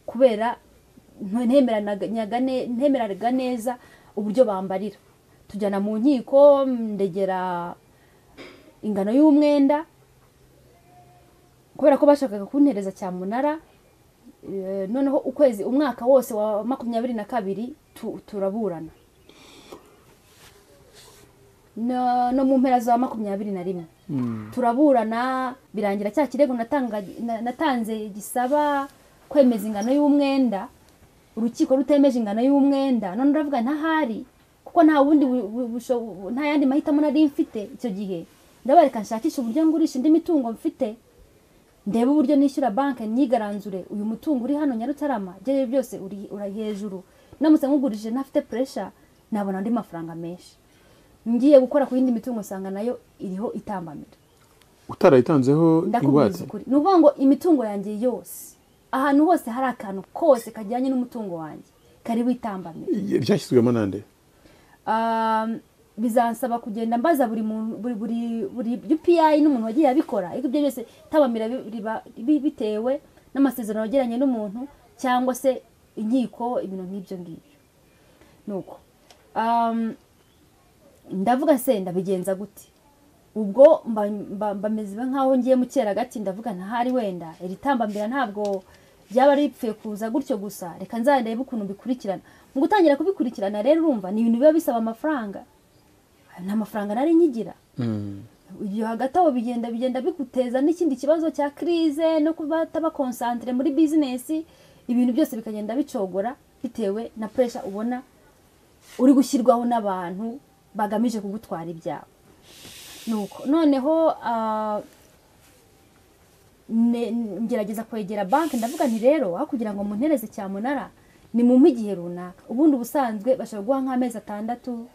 kubera nte- ntemeranaga nyagane- ntemeraga neza uburyo bambarira tujyana mu nkiko ndegera ingano y'umwenda kubera ko bashakaga kuntereza cyamunara eh, noneho ukwezi umwaka wose wa makumyabiri na kabiri tu- turaburana no, no mu mpera za makumyabiri na rimwe turaburana birangira cya kirego natanga- na- natanze gisaba kwemeza ingano y'umwenda urukiko rutemeje ingano y'umwenda none uravuga ntahari kuko nta wundi bu- bu- busho- nta yandi mahitamo nari mfite icyo gihe ndabareka nshakisha uburyo ngurisha indi mitungo mfite ndebe uburyo nishyura banki nigaranzure uyu mutungo uri hano nyarutarama ibyo ari byo byose uri uri hejuru namutse nkugurije ntafite puresha nabona andi mafaranga menshi ngiye gukora ku yindi mitungo usanga nayo iriho itambamira utarayitanzeho ingwate ndakubwiza ukuri ni ukuvuga ngo imitungo yanjye yose ahantu hose hari akantu kose kajyanye n'umutungo wanjye kariho itambamira byashyizwemo nande Um, bizansaba kugenda mbaza buri muntu buri buri buri UPI n'umuntu wagiye abikora ariko ibyo byose tabamira bi- riba- bi- bitewe n'amasezerano yagiranye n'umuntu cyangwa se inkiko ibintu nk'ibyo ngibyo nuko um, ndavuga se ndabigenza gute ubwo mba- mba- mbameze nk'aho ngiye mu cyeragati ndavuga ntahari wenda iri tambambira ntabwo ryaba ripfuye kuza gutyo gusa reka nzarebe ukuntu bikurikirana mu gutangira kubikurikirana rero urumva ni ibintu biba bisaba amafaranga nta mafaranga nari nkigira ibyo hagati aho bigenda bigenda biguteza n'ikindi kibazo cya kirize no kuba bakonsantire muri bizinesi ibintu byose bikagenda bicogora bitewe na puresha ubona uri gushyirwaho n'abantu bagamije kugutwara ibyawe nuko noneho ah, ne- ngerageza kwegera banki ndavuga nti rero aho kugira ngo muntereze cyamunara ni mu igihe runaka ubundi ubusanzwe bashobora guha nk'amezi atandatu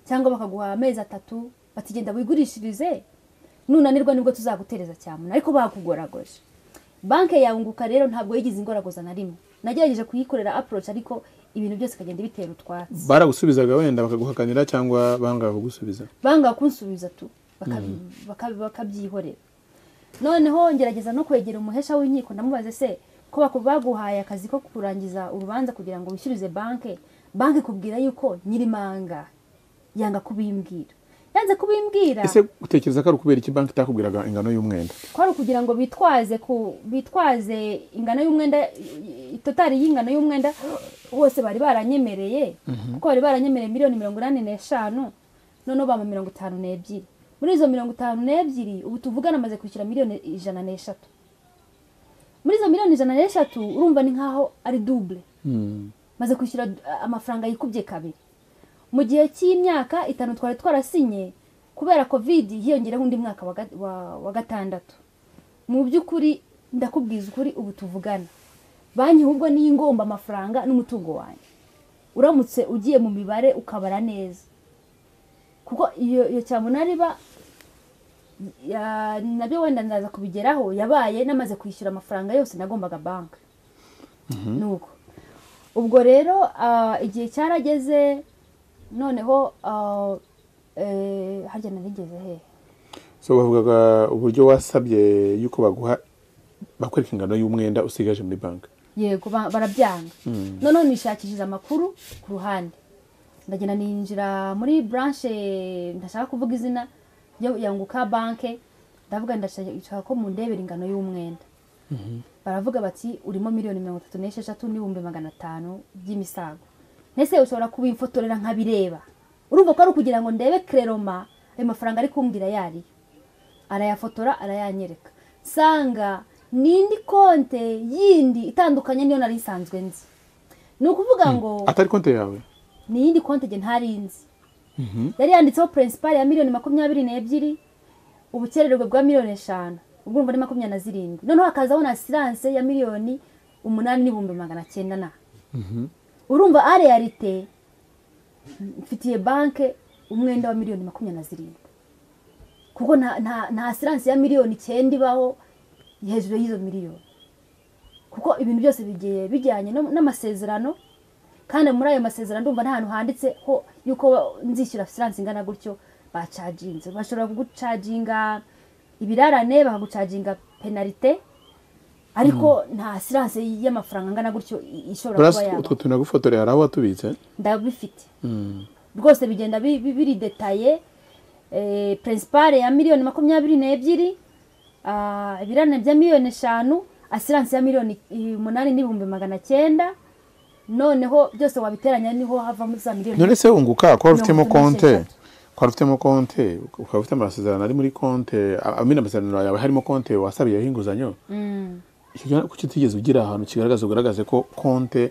cyangwa bakaguha amezi atatu bati genda wigurishirize nunanirwa nibwo tuzagutereza cyamunara ariko bakugoragoje banki yunguka rero ntabwo yigize ingoragoza na rimwe nagerageje kuyikorera approach ariko ibintu byose bikagenda bitera utwatsi baragusubizaga wenda bakaguhakanira cyangwa banga kugusubiza banga kunsubiza tu bakabi- bakabi- bakabyihorera noneho ngerageza no kwegera umuhesha w'inkiko ndamubaze se ko baku- baguhaye akazi ko kurangiza urubanza kugira ngo wishyurize banki banki ikubwira yuko nyirimanga yanga kubimbwira yanze kubimbwira ese utekereza ko ari ukubera iki banki itakubwiraga ingano y'umwenda kwari ukugira ngo bitwaze ku bitwaze ingano y'umwenda i- i- totari y'ingano y'umwenda bose bari baranyemereye kuko bari baranyemereye miliyoni mirongo inani n'eshanu noneho bampa mirongo itanu n'ebyiri muri izo mirongo itanu n'ebyiri ubu tuvugana amaze kwishyura miliyoni ijana n'eshatu muri izo miliyoni ijana n'eshatu urumva ni nkaho ari dubule maze kwishyura d- amafaranga yikubye kabiri mu gihe cy'imyaka itanu twari twarasinye kubera covid hiyongereho undi mwaka wa ga- wa- wa gatandatu mu by'ukuri ndakubwiza ukuri ubu tuvugana banki ahubwo niyo ingomba amafaranga n'umutungo wanjye uramutse ugiye mu mibare ukabara neza kuko iyo iyo cyamunara iba ya- nabyo wenda ndaza kubigeraho yabaye namaze kwishyura amafaranga yose nagombaga banki nuko ubwo rero ah, igihe cyarageze noneho ah, eh, harya narigeze hehe so bavugaga uburyo wasabye yuko baguha bakwereka ingano y'umwenda usigaje muri banki yego ba- barabyanga noneho nishakishije amakuru ku ruhande ndagenda ninjira muri branche ndashaka kuvuga izina yo- yanguka banke ndavuga ndashaka ko mundebera ingano y'umwenda baravuga bati urimo miliyoni mirongo itatu n'esheshatu n'ibihumbi magana atanu by'imisago ntese ushobora kubimfotorera nkabireba urumva ko ari ukugira ngo ndebe kereroma ayo mafaranga ari kumbwira yariyo arayafotora arayanyereka nsanga n'indi konte yindi itandukanye niyo nari isanzwe nzi ni ukuvuga ngo atari konti yawe ni iyindi konti nge ntari nzi yari yanditseho purinsipari ya miliyoni makumyabiri n'ebyiri ubukererwe bwa miliyoni eshanu ubwo urumva ni makumyabiri na zirindwi noneho hakazaho na siranse ya miliyoni umunani n'ibihumbi magana cyenda na urumva areyarite mfitiye banke umwenda wa miliyoni makumyabiri na zirindwi kuko nta- nta nta siranse ya miliyoni icyenda ibaho hejuru y'izo miliyoni kuko ibintu byose bigiye bijyanye no- n'amasezerano kandi muri ayo masezerano ndumva nta hantu handitse ho yuko nzishyura siranse ingana gutyo bacaginze bashobora kugucaginga ibirarane bakagucaginga penalite ariko nta siranse y'amafaranga angana gutyo i- ishobora kuba burasi yaba utwo tuntu nagufotorera hari aho watubitse ndabifite Mm. rwose bigenda bi- bi- biri detaye purinsipare ya miliyoni makumyabiri n'ebyiri ah, ibirane bya miliyoni eshanu asiranse ya miliyoni i- umunani n'ibihumbi magana cyenda noneho byose wabiteranya niho havamo za miliyoni none se wunguka ko wari ufitemo Mirongo itatu konte n'esheshatu. ko wari ufitemo konte ukaba ufite amasezerano ari muri konte amina amasezerano yawe harimo konte wasabiyeho inguzanyo Mm. Icyo gihe kuki utigeze ugira ahantu kigaragaza ugaragaze ko konte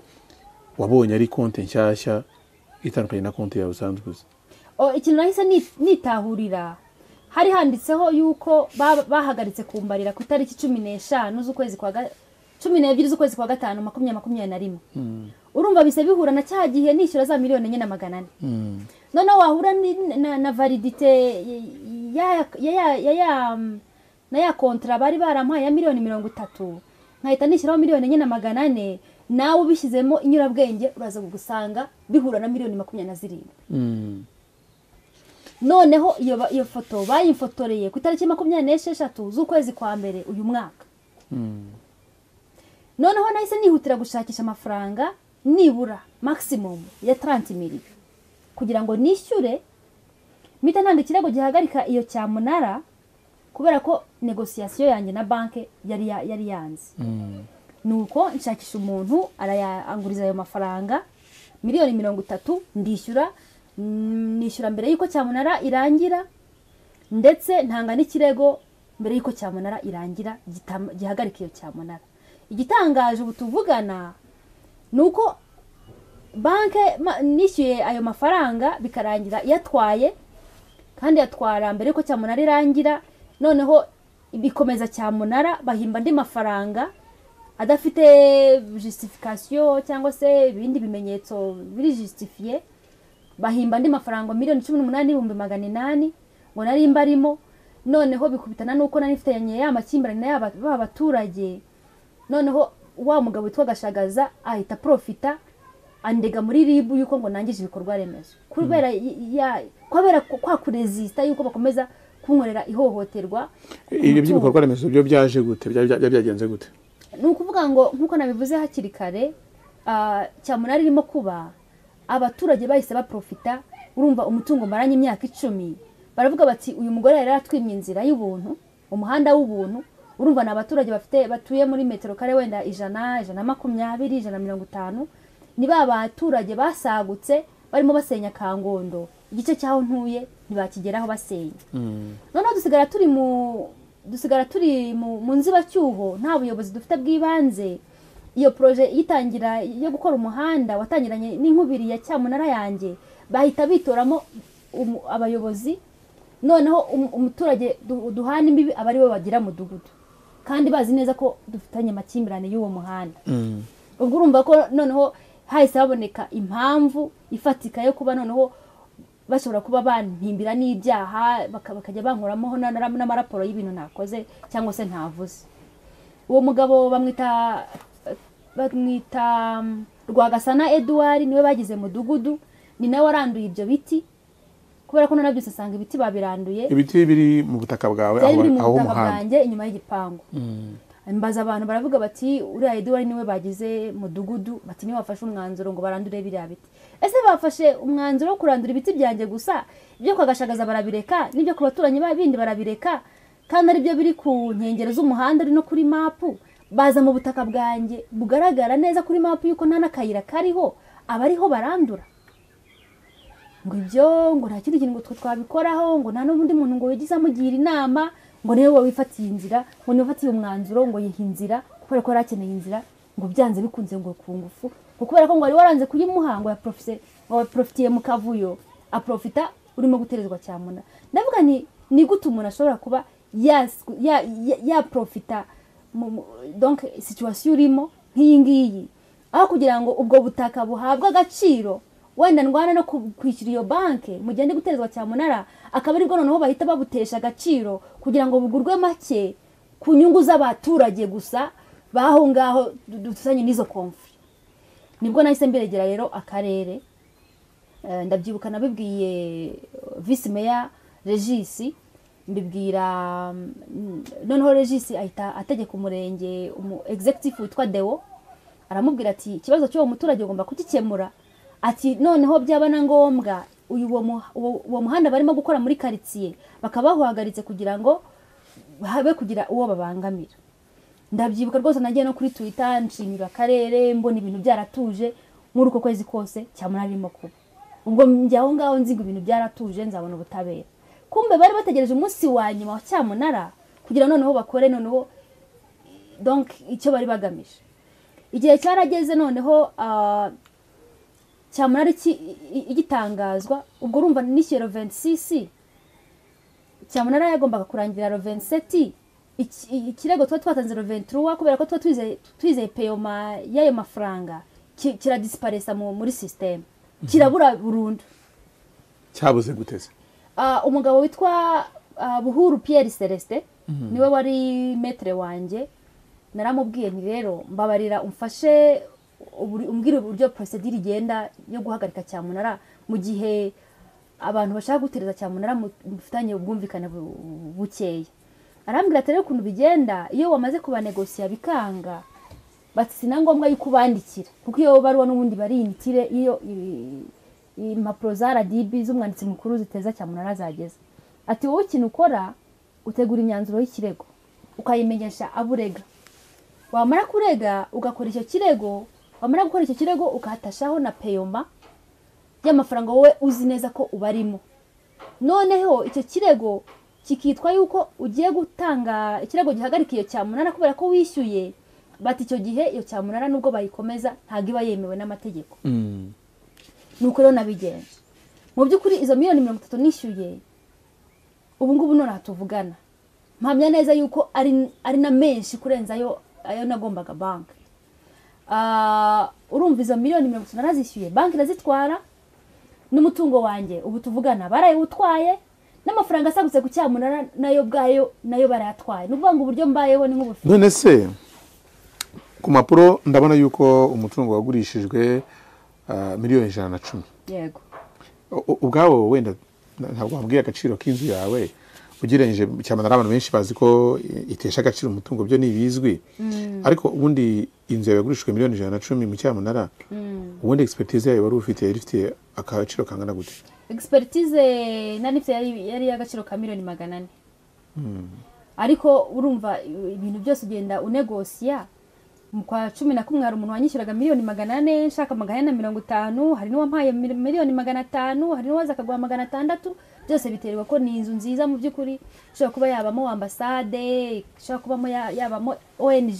wabonye ari konte nshyashya itandukanye na konte yawe usanzwe uzi O, ikintu nahise ni- nitahurira hari handitseho yuko ba- bahagaritse kumbarira ku itariki cumi n'eshanu z'ukwezi kwa ga- cumi n'ebyiri z'ukwezi kwa gatanu makumyabiri makumyabiri na rimwe urumva bise bihura na cya gihe nishyura za miliyoni enye na magana ane Mm. noneho wahura ni- na, na validite ya ya ya, ya, ya mm, na ya kontra bari baramuhaye ya miliyoni mirongo itatu nkahita nishyiraho miliyoni enye na magana ane nawe ubishyizemo inyurabwenge uraza gusanga bihura na miliyoni makumyabiri na zirindwi Mm. noneho iyo ba- iyo foto bayimfotoreye ku itariki makumyabiri n'esheshatu z'ukwezi kwa mbere uyu mwaka noneho nahise nihutira gushakisha amafaranga nibura maximum ya 30 miliyo kugira ngo nishyure mpita nanga ikirego gihagarika iyo cyamunara kubera ko negosiyasiyo yanjye na banki yari ya- yari yanze nuko nshakisha umuntu arayanguriza ayo mafaranga miliyoni mirongo itatu ndishyura mm, nishyura mbere y'uko cyamunara irangira ndetse ntanga n'ikirego mbere y'uko cyamunara irangira gitam- gihagarika iyo cyamunara igitangaje ubu tuvugana ni uko banke ma- nishyuye ayo mafaranga bikarangira yatwaye kandi yatwara mbere y'uko cyamunara irangira noneho bikomeza cyamunara bahimba andi mafaranga adafite justification cyangwa se ibindi bimenyetso biri justifiye bahimba andi mafaranga miliyoni cumi n'umunani n'ibihumbi magana inani ngo nari mbarimo noneho bikubitana n'uko nari mfitanye ya makimbirane na ya ba- ba baturage noneho wa mugabo witwa gashagaza ahita profita andega muri ribu yuko ngo nangije ibikorwa remezo kubera y- ya kubera ku- kwa kuresista yuko bakomeza kunkorera ihohoterwa ibyo by'ibikorwa remezo byo byaje gute Bya- bya- bya- byagenze gute ni ukuvuga ngo nk'uko nabivuze hakiri kare ah, cyamunara irimo kuba abaturage bahise baprofita urumva umutungo maranye imyaka icumi baravuga bati uyu mugore yari yaratwimye inzira y'ubuntu umuhanda w'ubuntu urumva ni abaturage bafite batuye muri metero kare wenda ijana ijana na makumyabiri ijana na mirongo itanu ni ba baturage basagutse barimo basenya kangondo igice cy'aho ntuye ntibakigeraho basenya noneho dusigara turi mu dusigara turi mu mu nzibacyuho nta buyobozi dufite bw'ibanze iyo poroje itangira yo gukora umuhanda watangiranye n'inkubiri ya cyamunara yanjye bahita bitoramo umu- abayobozi noneho um- umuturage du- duhana imbibi aba aribo bagira mudugudu kandi bazi neza ko dufitanye amakimbirane y'uwo muhanda ubwo urumva ko noneho hahise haboneka impamvu ifatika yo kuba noneho bashobora kuba bantimbira n'ibyaha baka- bakajya bankuramo na- na- n'amaraporo y'ibintu nakoze cyangwa se ntavuze uwo mugabo bamwita bamwita mm, rwagasana eduard niwe bagize mudugudu ni nawe waranduye ibyo biti kubera ko nanabyose asanga ibiti babiranduye ibiti biri mu butaka bwawe byari aho biri mu aho butaka umuhanda bwanjye inyuma y'gipangu mbaza abantu baravuga bati uriya eduwari niwe bagize mudugudu bati niwe wafashe umwanzuro ngo barandure biriya biti ese bafashe umwanzuro wo kurandura ibiti byanjye gusa ibyo ku gashagaza barabireka n'ibyo ku baturanyi bindi barabireka kandi aribyo biri ku nkengero z'umuhanda ari no kuri mapu baza mu butaka bwanjye bugaragara neza kuri mapu y'uko nta n'akayira kariho abariho barandura ngo ibyo ngo nta kindi kintu ngo twe twabikoraho ngo nta n'undi muntu ngo wigize amugira inama ngo niwe wowe wifatiye inzira ngo niwe wifatiye umwanzuro ngo yihe inzira kubera ko yari akeneye inzira ngo byanze bikunze ngo ku ngufu ngo kubera ko ngo wari waranze kuyimuha ngo yaporofise ngo waporofitiye mu kavuyo aporofita urimo guterezwa cyamuna ndavuga ni ni gute umuntu ashobora kuba yaporofita donke situwasiyo urimo nk'iyi ngiyi aho kugira ngo ubwo butaka buhabwe agaciro wenda ndwana no kwishyura iyo banki mu gihe ndi guterezwa cyamunara akaba aribwo noneho bahita babutesha agaciro kugira ngo bugurwe make ku nyungu z'abaturage gusa baho ngaho dusanye n'izo komfi nibwo nahise mbiregera rero akarere ndabyibuka nabibwiye visi meya regisi mbibwira noneho regisi ahita ategeka umurenge umu egizegitifu witwa dewo aramubwira ati ikibazo cy'uwo muturage ugomba kugikemura ati noneho byaba na ngombwa uwo muhanda barimo gukora muri karitsiye bakaba bawuhagaritse kugira ngo habe kugira uwo babangamira ndabyibuka rwose nagiye no kuri twita nshimira akarere mbona ibintu byaratuje muri uko kwezi kose cyamuna arimo kuba ubwo njya aho ngaho nzi ngo ibintu byaratuje nzabona ubutabera kumbe bari bategereje umunsi wa nyuma wa cyamunara kugira noneho bakore noneho icyo bari bagamije igihe cyarageze noneho cyamunara igitangazwa ubwo urumva nishyuye roventisisi cyamunara yagombaga kurangira roventiseti ikirego tuba twatanze roventiruwa kubera ko tuba twizeye peyoma y'ayo mafaranga kiradisiparesa muri sisiteme kirabura burundu cyabuze guteze umugabo witwa buhuru piyeri celestin niwe wari metere wanjye naramubwiye ni rero mbabarira umfashe umbwira uburyo porosedire igenda yo guhagarika cyamunara mu gihe abantu bashaka gutereza cyamunara mufitanye ubwumvikane bukeya arambwira ati rero ukuntu bigenda iyo wamaze kubanegosiya bikanga si na ngombwa yuko ubandikira kuko iyo baruwa n'ubundi bari imitire iyo impapuro za rdb z'umwanditsi mukuru ziteza cyamunara zageze ati wowe ikintu ukora utegura imyanzuro y'ikirego ukayimenyesha aburega wamara kurega ugakora icyo kirego wamara gukora icyo kirego ukahatashaho na peyoma y'amafaranga wowe uzi neza ko ubarimo noneho icyo kirego kikitwa yuko ugiye gutanga ikirego gihagarika iyo cyamunara kubera ko wishyuye bati icyo gihe iyo cyamunara nubwo bayikomeza ntabwo iba yemewe n'amategeko ni uko rero nabigenza mu by'ukuri izo miliyoni mirongo itatu nishyuye ubu ngubu none tuvugana mpamya neza yuko ari na menshi kurenza ayo nagombaga banki urumva izo miliyoni mirongo itatu narazishyuye banki irazitwara n'umutungo wanjye ubu tuvugana barayewutwaye n'amafaranga asagutse ku cyamunara nayo bwayo nayo barayatwaye ni ukuvuga ngo uburyo mbayeho ni nk'ubufite none se ku mpapuro ndabona yuko umutungo wagurishijwe ah, miliyoni ijana na cumi yego U- ubwabo wenda nta- ntabwo wabwiye agaciro k'inzu yawe ugereranyije cyane hari abantu benshi bazi ko i- itesha agaciro umutungo byo ntibizwi ariko ubundi inzu yawe yagurishijwe miliyoni ijana na cumi mu cyamunara ubundi egisipetize yayo wari ufite yari ifite agaciro kangana gute egisperitize nani mfite yari yari y'agaciro ka miliyoni magana ane ariko urumva ibintu byose ugenda unegosiya mu kwa cumi na kumwe hari umuntu wanyishyuraga miliyoni magana ane nshaka magana ane na mirongo itanu hari n'uwampaye mil- miliyoni magana atanu hari n'uwaza akaguha magana atandatu byose biterwa ko ni inzu nziza mu by'ukuri ishobora kuba yabamo ambasade ishobora kubamo ya- yabamo ong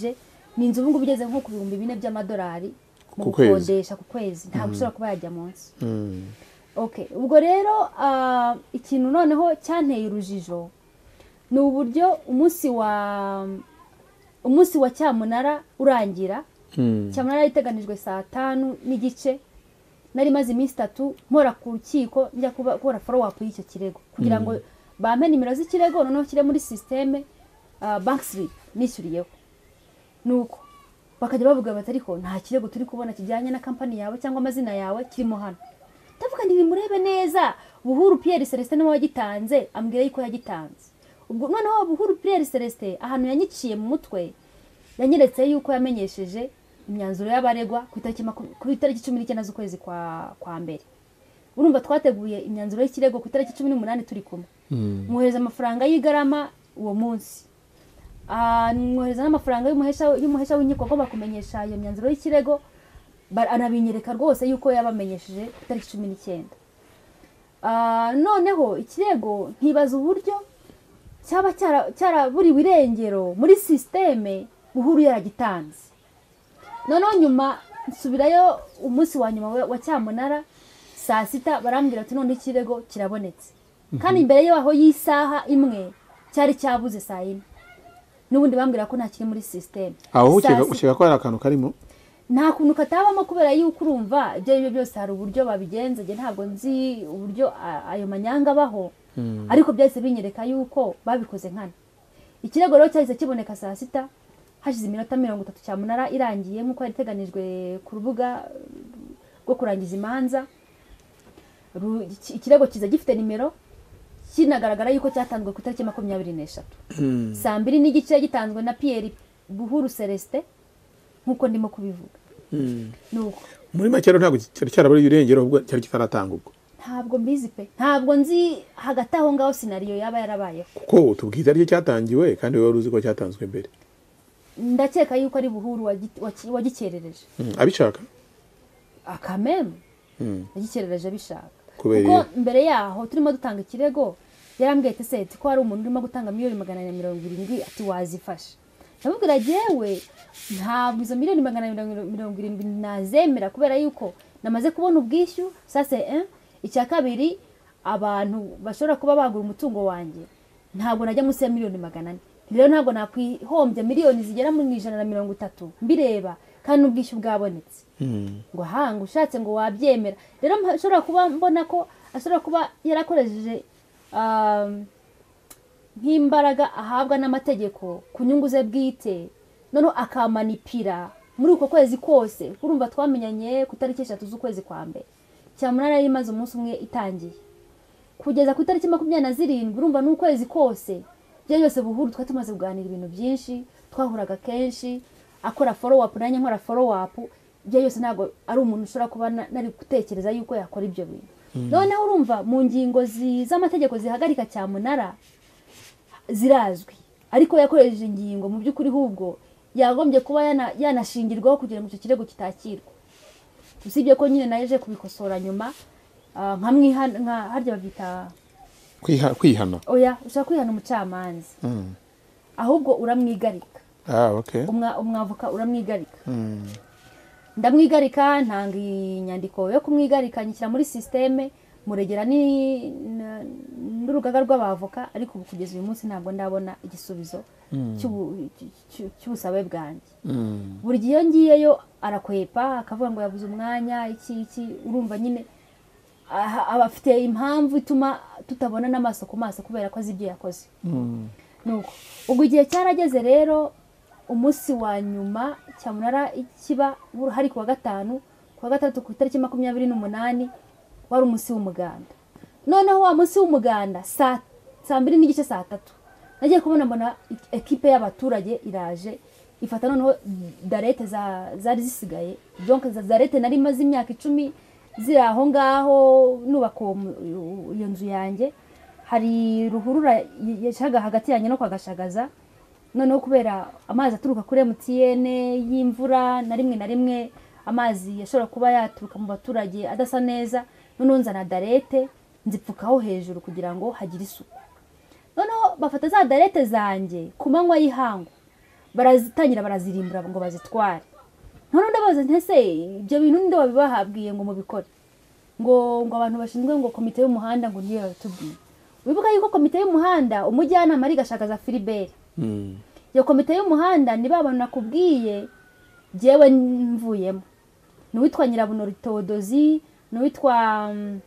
ni inzu ubu ngubu igeze nko ku bihumbi bine by'amadolari mu Ku kwezi. gukodesha ku kwezi ntabwo ushobora kuba yajya munsi okay ubwo rero ah, ikintu noneho cyanteye urujijo ni uburyo umunsi wa umunsi wa cyamunara urangira cyamunara yari iteganijwe saa tanu n'igice nari maze iminsi itatu nkora ku rukiko njya kuba- gukora follow up y'icyo kirego kugira ngo bampe nimero z'ikirego noneho kire muri sisiteme banki slip nishyuriyeho nuko bakajya bavuga bati ariko nta kirego turi kubona kijyanye na kampani yawe cyangwa amazina yawe kirimo hano ndavuga nti bimurebe neza buhuru pierre celestin niwe wagitanze ambwira yuko yagitanze ubwo noneho buhuru pierre celestin ahantu yanyiciye mu mutwe yanyeretse yuko yamenyesheje imyanzuro y'abaregwa ku itariki maku- ku itariki cumi n'icyenda z'ukwezi kwa kwa mbere urumva twateguye imyanzuro y'ikirego ku itariki cumi n'umunani turi kumwe mwohereza amafaranga y'igarama uwo munsi Ah, mwohereza n'amafaranga y'umuhesha y'umuhesha w'inkiko agomba kumenyesha iyo myanzuro y'ikirego ba- anabinyereka rwose yuko yabamenyesheje ku itariki cumi n'icyenda Ah, noneho ikirego nkibaza uburyo cyaba cyara- cyaraburiwe irengero muri sisiteme buhuru yaragitanze noneho nyuma nsubirayo umunsi wa nyuma wa- wa cyamunara saa sita barambwira ati none ikirego kirabonetse kandi mbere yaho y'isaha imwe cyari cyabuze saa yine n'ubundi bambwira ko nta kiri muri sisiteme aho Saa ukeka sita- ukeka ko hari akantu karimo nta kuntu katabamo kubera yuko urumva ibyo ari byo byose hari uburyo babigenza njye ntabwo nzi uburyo a- ayo manyanga abaho ariko byahise binyereka yuko babikoze nkana ikirego rero cyahise kiboneka saa sita hashize iminota mirongo itatu cyamunara irangiye nk'uko yari iteganijwe ku rubuga eh, rwo kurangiza imanza Ru- iki- ikirego kiza gifite nimero kinagaragara yuko cyatanzwe ku itariki makumyabiri n'eshatu saa mbiri n'igice gitanzwe na piyeri buhuru celestin nk'uko ndimo kubivuga nuko muri make rero ntabwo cyari cyaraburiye irengero ahubwo cyari kitaratanga ubwo ntabwo mbizi pe ntabwo nzi hagati aho ngaho sinariyo yaba yarabayeho kuko tubwira aricyo cyatangiwe kandi wowe wari uzi ko cyatanzwe mbere ndakeka yuko ari buhuru wagi- waki- wagikerereje Mm, abishaka akameme Mm. yagikerereje abishaka Kubera kuko iyo- mbere yaho turimo dutanga ikirego yarambwiye ati seti ko hari umuntu urimo gutanga miliyoni magana na mirongo irindwi ati wazifashe ndamubwira yewe ntabwo izo miliyoni magana na mirongo- mirongo irindwi nazemera kubera yuko namaze kubona ubwishyu sase eh? icya kabiri abantu bashobora kuba bagura umutungo wanjye ntabwo najya munsi ya miliyoni magana ane rero ntabwo nakwihombya miliyoni zigera mu ijana na mirongo itatu mbireba kandi n'ubwishyu bwabonetse ngo hanga ushatse ngo wabyemera rero mpa- ashobora kuba mbona ko ashobora kuba yarakoresheje um, nk'imbaraga ahabwa n'amategeko ku nyungu ze bwite noneho akamanipira muri uko kwezi kose urumva twamenyanye ku itariki eshatu z'ukwezi kwa mbere cyamunara yari imaze umunsi umwe itangiye kugeza ku itariki makumyabiri na zirindwi urumva n'ukwezi kose ibyo byose buhuru twari tumaze kuganira ibintu byinshi twahuraga kenshi akora follow up nanjye nkora follow up ibyo byose ntabwo ari umuntu ushobora kuba na- nari gutekereza yuko yakora ibyo bintu noneho urumva mu ngingo zi- z'amategeko zihagarika cyamunara zirazwi ariko yakoresheje ingingo mu by'ukuri hubwo yagombye kuba yana- yanashingirwaho kugira ngo icyo kirego kitakirwa usibye ko nyine naje kubikosora nyuma ah, nkamwihana nka- harya babyita Kwiha- kwihana oya ushaka kwihana umucamanza Mm. ahubwo uramwigarika ah okay umwa- umwavoka uramwigarika Mm. ndamwigarika ntanga inyandiko yo kumwigarika nyishyira muri sisiteme muregera ni- na- n'urugaga rw'abavoka ariko ubu kugeza uyu munsi ntabwo ndabona igisubizo cy'ubu- cy- cy- cy'ubusabe bwanjye Mm. buri gihe iyo ngiyeyo arakwepa akavuga ngo yabuze umwanya iki iki urumva nyine aha- aba afite impamvu ituma tutabona n'amaso ku maso kubera ko azi ibyo yakoze Mm. nuko ubwo igihe cyarageze rero umunsi wa nyuma cyamunara ikiba hari ku wa gatanu ku wa gatandatu ku itariki makumyabiri n'umunani wari umunsi w'umuganda noneho wa munsi w'umuganda saa saa mbiri n'igice saa tatu nagiye kubona mbona ik- ekipe y'abaturage iraje ifata noneho darete za- zari zisigaye donc za- darete nari maze imyaka icumi ziri aho ngaho nubaka uwo mu- iyo nzu yanjye hari ruhurura yashyaga hagati yanjye no kwa gashagaza noneho kubera amazi aturuka kuri mtn y'imvura na rimwe na rimwe amazi yashobora kuba yaturuka mu baturage adasa neza noneho nzana darete nzipfukaho hejuru kugira ngo hagire isuku noneho bafata za darete zanjye ku manywa y'ihangu barazitangira barazirimbura ngo bazitware noneho ndabaza nti ese ibyo bintu ninde wabibahabwiye ngo mubikore ngo ngo abantu bashinzwe ngo komite y'umuhanda ngo niyo yabitubwiye wibuka yuko komite y'umuhanda umujyanama ari gashagaza filibert Mm. iyo komite y'umuhanda ni ba bantu nakubwiye jyewe mvuyemo ni uwitwa nyirabuno todozi ni uwitwa mm,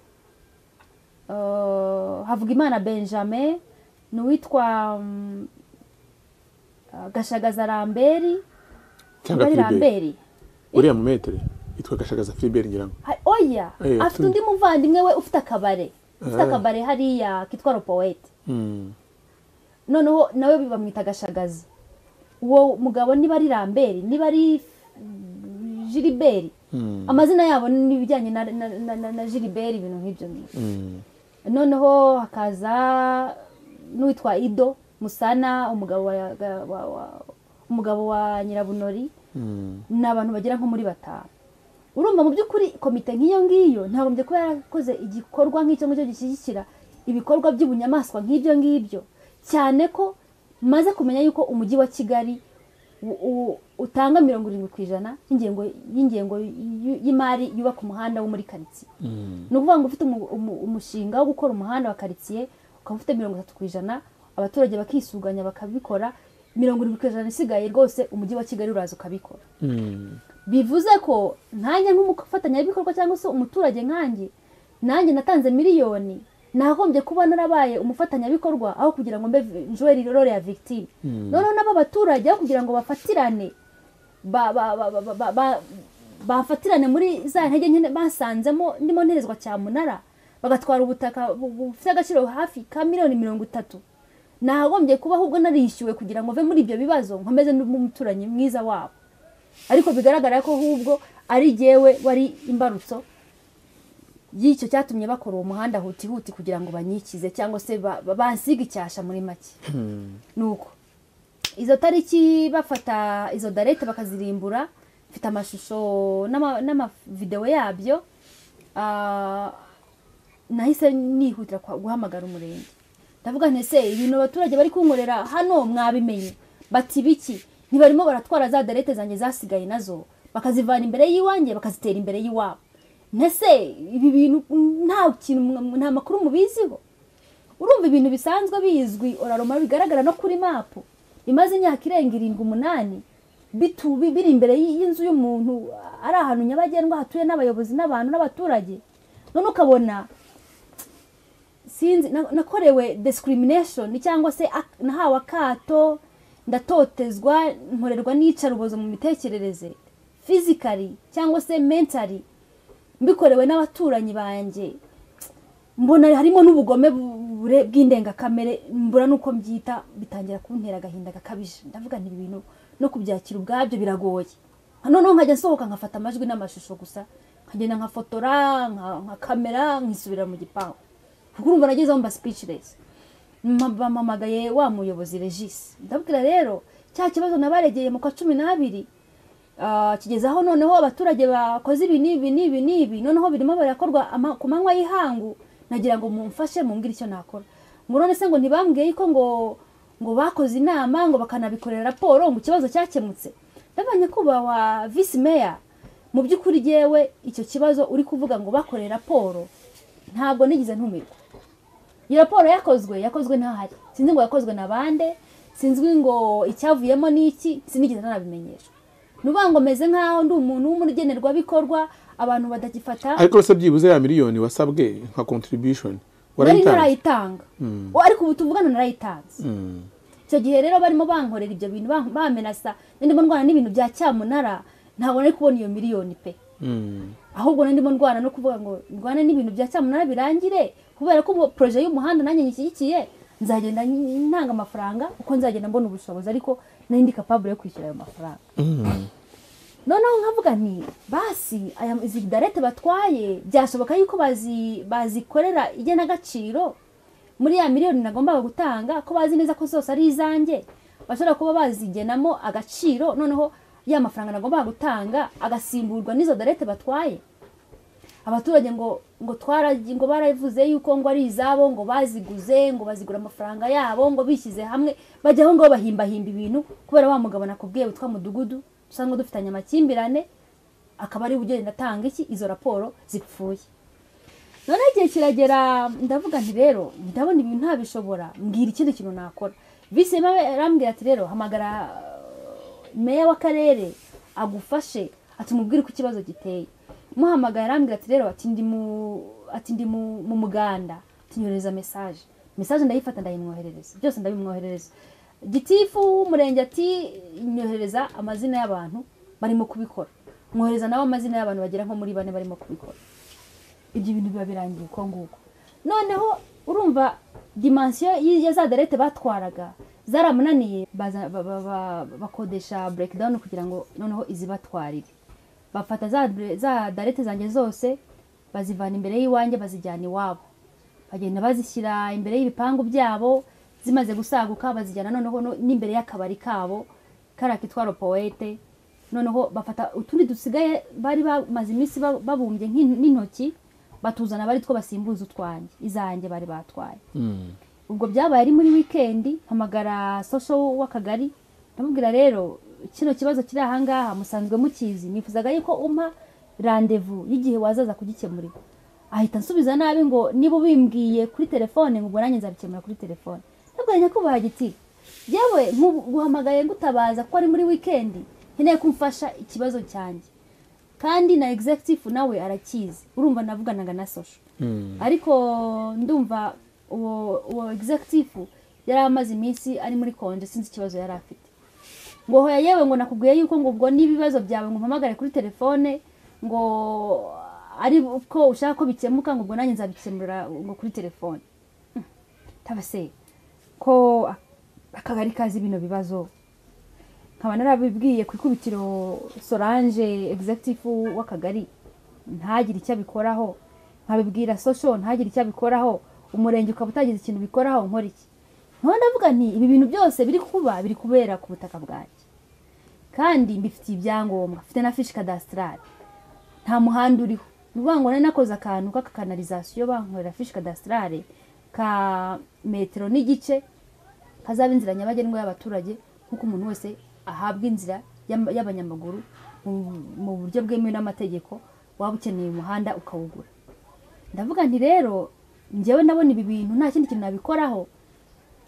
eh, havugimana benjamin ni uwitwa mm, eh, gashagaza ramberi cyangwa Ari filiberi ramberi uriya mu metere yitwa gashagaza filiberi ngira ngo Ha- oya Eh, afite tu- undi muvandimwe we ufite akabare ufite Ah. akabare hariya kitwa ropowete Mm. noneho nawe bamwita gashagaza uwo mugabo niba ari ramberi niba ari jiriberi amazina yabo ni ibijyanye na- na- na- na- na jiriberi ibintu nk'ibyo ngibyo noneho hakaza n'uwitwa ido musana umugabo wa, wa- wa- wa- umugabo wa nyirabunori ni abantu bagera nko muri batanu urumva mu by'ukuri komite nk'iyo ngiyo ntagombye kuba yarakoze igikorwa nk'icyo ngicyo gishyigikira ibikorwa by'ubunyamaswa nk'ibyo ngibyo cyane ko maze kumenya yuko umujyi wa kigali u- u- utanga mirongo irindwi ku ijana y'ingengo y'ingengo y'u- y'imari yubaka umuhanda wo muri karitsiye ni ukuvuga ngo ufite umu- umu- umushinga wo gukora umuhanda wa karitsiye ukaba ufite mirongo itatu ku ijana abaturage bakisuganya bakabikora mirongo irindwi ku ijana isigaye rwose umujyi wa kigali uraza ukabikora bivuze ko nkanjye nk'umufatanyabikorwa cyangwa se umuturage nkanjye nanjye natanze miliyoni nagombye kuba narabaye umufatanyabikorwa aho kugira ngo mbe vi- njweri rore ya victime noneho nabo baturage aho kugira ngo bafatirane ba- ba- ba- ba- ba- ba- bafatirane muri za ntege nke basanzemo ndimo nterezwa cyamunara bagatwara ubutaka bu- bufite agaciro hafi ka miliyoni mirongo itatu nagombye kuba ahubwo narishyuwe kugira ngo mve muri ibyo bibazo nkomeze n'umuturanyi mwiza wabo ariko bigaragara ko ahubwo ari jyewe wari imbarutso y'icyo cyatumye bakora uwo muhanda hutihuti kugira ngo banyikize cyangwa se ba- ba- bansige icyasha muri make ni uko izo tariki bafata izo darete bakazirimbura mfite amashusho n'ama- n'amavidewo yabyo ah, nahise nihutira kwa- guhamagara umurenge ndavuga nti se ibintu abaturage bari kunkorera hano mwabimenye bati biki ntibarimo baratwara za darete zanjye zasigaye nazo bakazivana imbere y'iwanjye bakazitera imbere y'iwabo ntese ibi bintu nta kintu mwa- nta makuru mubiziho urumva ibintu bisanzwe bizwi oraroma bigaragara no kuri mapu bimaze imyaka irenga irindwi umunani bitu- bi- biri imbere y'i- y'inzu y'umuntu ari ahantu nyabagendwa hatuye n'abayobozi n'abantu n'abaturage none ukabona sinzi na- nakorewe discrimination cyangwa se ak- nahawe akato ndatotezwa nkorerwa n'iyicarubozo mu mitekerereze physically cyangwa se mentally mbikorewe n'abaturanyi banjye mbona harimo n'ubugome bu- bure- bw'indengakamere mbura n'uko mbyita bitangira kuntera agahinda gakabije ndavuga nti ibi bintu no kubyakira ubwabyo biragoye noneho nkajya nsohoka nkafata amajwi n'amashusho gusa nkagenda nkafotora nka- nka kamera nkisubira mu gipangu kuko urumva nagezeho mba speechless Ma- bampamagaye wa muyobozi regisi ndabwira rero cya kibazo nabaregeye mu kwa cumi n'abiri Ah, kigeze aho noneho abaturage bakoze ibi n'ibi n'ibi n'ibi noneho birimo birakorwa ama- ku manywa y'ihangu nagira ngo mumfashe mumbwire icyo nakora ngo none se ngo ntibambwiye yuko ngo ngo bakoze inama ngo bakanabikorera raporo ngo ikibazo cyakemutse ndabonye kuba wa visi meya mu by'ukuri yewe icyo kibazo uri kuvuga ngo bakoreye raporo ntabwo nigeze ntumirwa iyo raporo yakozwe yakozwe ntahari sinzi ngo yakozwe na bande sinzi ngo icyavuyemo ni iki sinigeze nanabimenyeshwa ni ukuvuga ngo meze nk'aho ndi umuntu w'umugenerwabikorwa abantu badagifata ariko se byibuze ya miliyoni wasabwe nka contribution nari warayitanze ntarayitanga O, ariko ubu tuvugana narayitanze Mm. icyo gihe rero barimo bankorera ibyo bintu bam- bamenasa ndimo ndwana n'ibintu bya cyamunara ntabwo nari kubona iyo miliyoni pe Mm. ahubwo nari ndimo ndwana no kuvuga ngo ndwane n'ibintu bya cyamunara birangire kubera ko ubu poroje y'umuhanda nanjye nyishyigikiye nzagenda n- ntanga amafaranga kuko nzagenda mbona ubushobozi ariko nari ndi kapabure yo kwishyura ayo mafaranga noneho nkavuga nti basi aya izi darete batwaye byashoboka yuko bazi bazikorera igenagaciro muri ya miliyoni nagombaga gutanga ko bazi neza ko zose ari izanjye bashobora kuba bazigenamo agaciro noneho ya mafaranga nagombaga gutanga agasimburwa n'izo darete batwaye abaturage ngo ngo twaragi ngo baravuze yuko ngo ari izabo ngo baziguze ngo bazigura amafaranga yabo ngo bishyize hamwe bajya aho ngaho bahimbahimba ibintu kubera wa mugabo nakubwiye witwa mudugudu usanga dufitanye amakimbirane akaba ari ugenda atanga iki izo raporo zipfuye noneho igihe kiragera ndavuga nti rero ndabona ibintu ntabishobora mbwira ikindi kintu nakora visi arambwira ati rero hamagara uh, meya w'akarere agufashe ati umubwire uko ikibazo giteye muhamagara arambwira ati rero ati ndi mu ati ndi mu mu muganda ati nyohereza mesaje mesaje ndayifata ndayimwoherereza byose ndabimwoherereza gitifu w'umurenge ati nyohereza amazina y'abantu barimo kubikora mwohereza nawe amazina y'abantu bagera nko muri bane barimo kubikora ibyo bintu biba birangiye uko nguko noneho urumva dimansiyo y- ya za derete batwaraga zaramunaniye baza- ba- ba- ba- bakodesha breakdown kugira ngo noneho izibatwarire bafata za bre- za darete zanjye zose bazivana imbere y'iwanjye bazijyana iwabo bagenda bazishyira imbere y'ibipangu byabo zimaze gusaguka bazijyana noneho no- n'imbere y'akabari kabo kariya kitwa ropoete noneho bafata utundi dusigaye bari bamaze iminsi ba- babumbye nk'in- n'intoki batuzana bari two basimbuza utwanjye izanjye bari batwaye ubwo byabaye ari muri wikendi mpamagara sosho w'akagari ndamubwira rero kino kibazo kiri ahangaha musanzwe mukizi nifuzaga yuko umpa randevu y'igihe wazaza kugikemurira ahita ansubiza nabi ngo niba ubimbwiye kuri telefone ngo ubwo nanjye nzabikemura kuri telefone ndabwira nyakubahwa giti yewe nguhamagaye ngutabaza kuko ari muri wikendi nkeneye ko umfasha ikibazo cyanjye kandi na executive nawe arakizi urumva navuganaga na sosho ariko ndumva uwo uwo executive yari amaze iminsi ari muri konje sinzi ikibazo yari afite ngo hoya yewe ngo nakubwiye yuko ngo ubwo n'ibibazo byawe ngo umpamagare kuri telefone ngo ari ko ushaka ko bikemuka ngo ubwo nanjye nzabikemurira ngo kuri telefone Hmm. tabase ko akagari kazi bino bibazo nkaba narabibwiye ku ikubitiro solange executive w'akagari ntagire icyo abikoraho nkabibwira sosho ntagire icyo abikoraho umurenge ukaba utagize ikintu bikoraho nkora iki nkaho ndavuga nti ibi bintu byose biri kuba biri kubera ku butaka bwanjye kandi mbifitiye ibyangombwa mfite na fishi kadasitarari nta muhanda uriho ni ukuvuga ngo nari nakoze akantu k'akakanalizasiyo bankorera fishi kadasitarari ka metero n'igice hazaba inzira nyabagendwa y'abaturage nk'uko umuntu wese ahabwa inzira y'ama- y'abanyamaguru mu- mu buryo bwemewe n'amategeko waba ukeneye umuhanda ukawugura ndavuga nti rero njyewe ndabona ibi bintu nta kindi kintu nabikoraho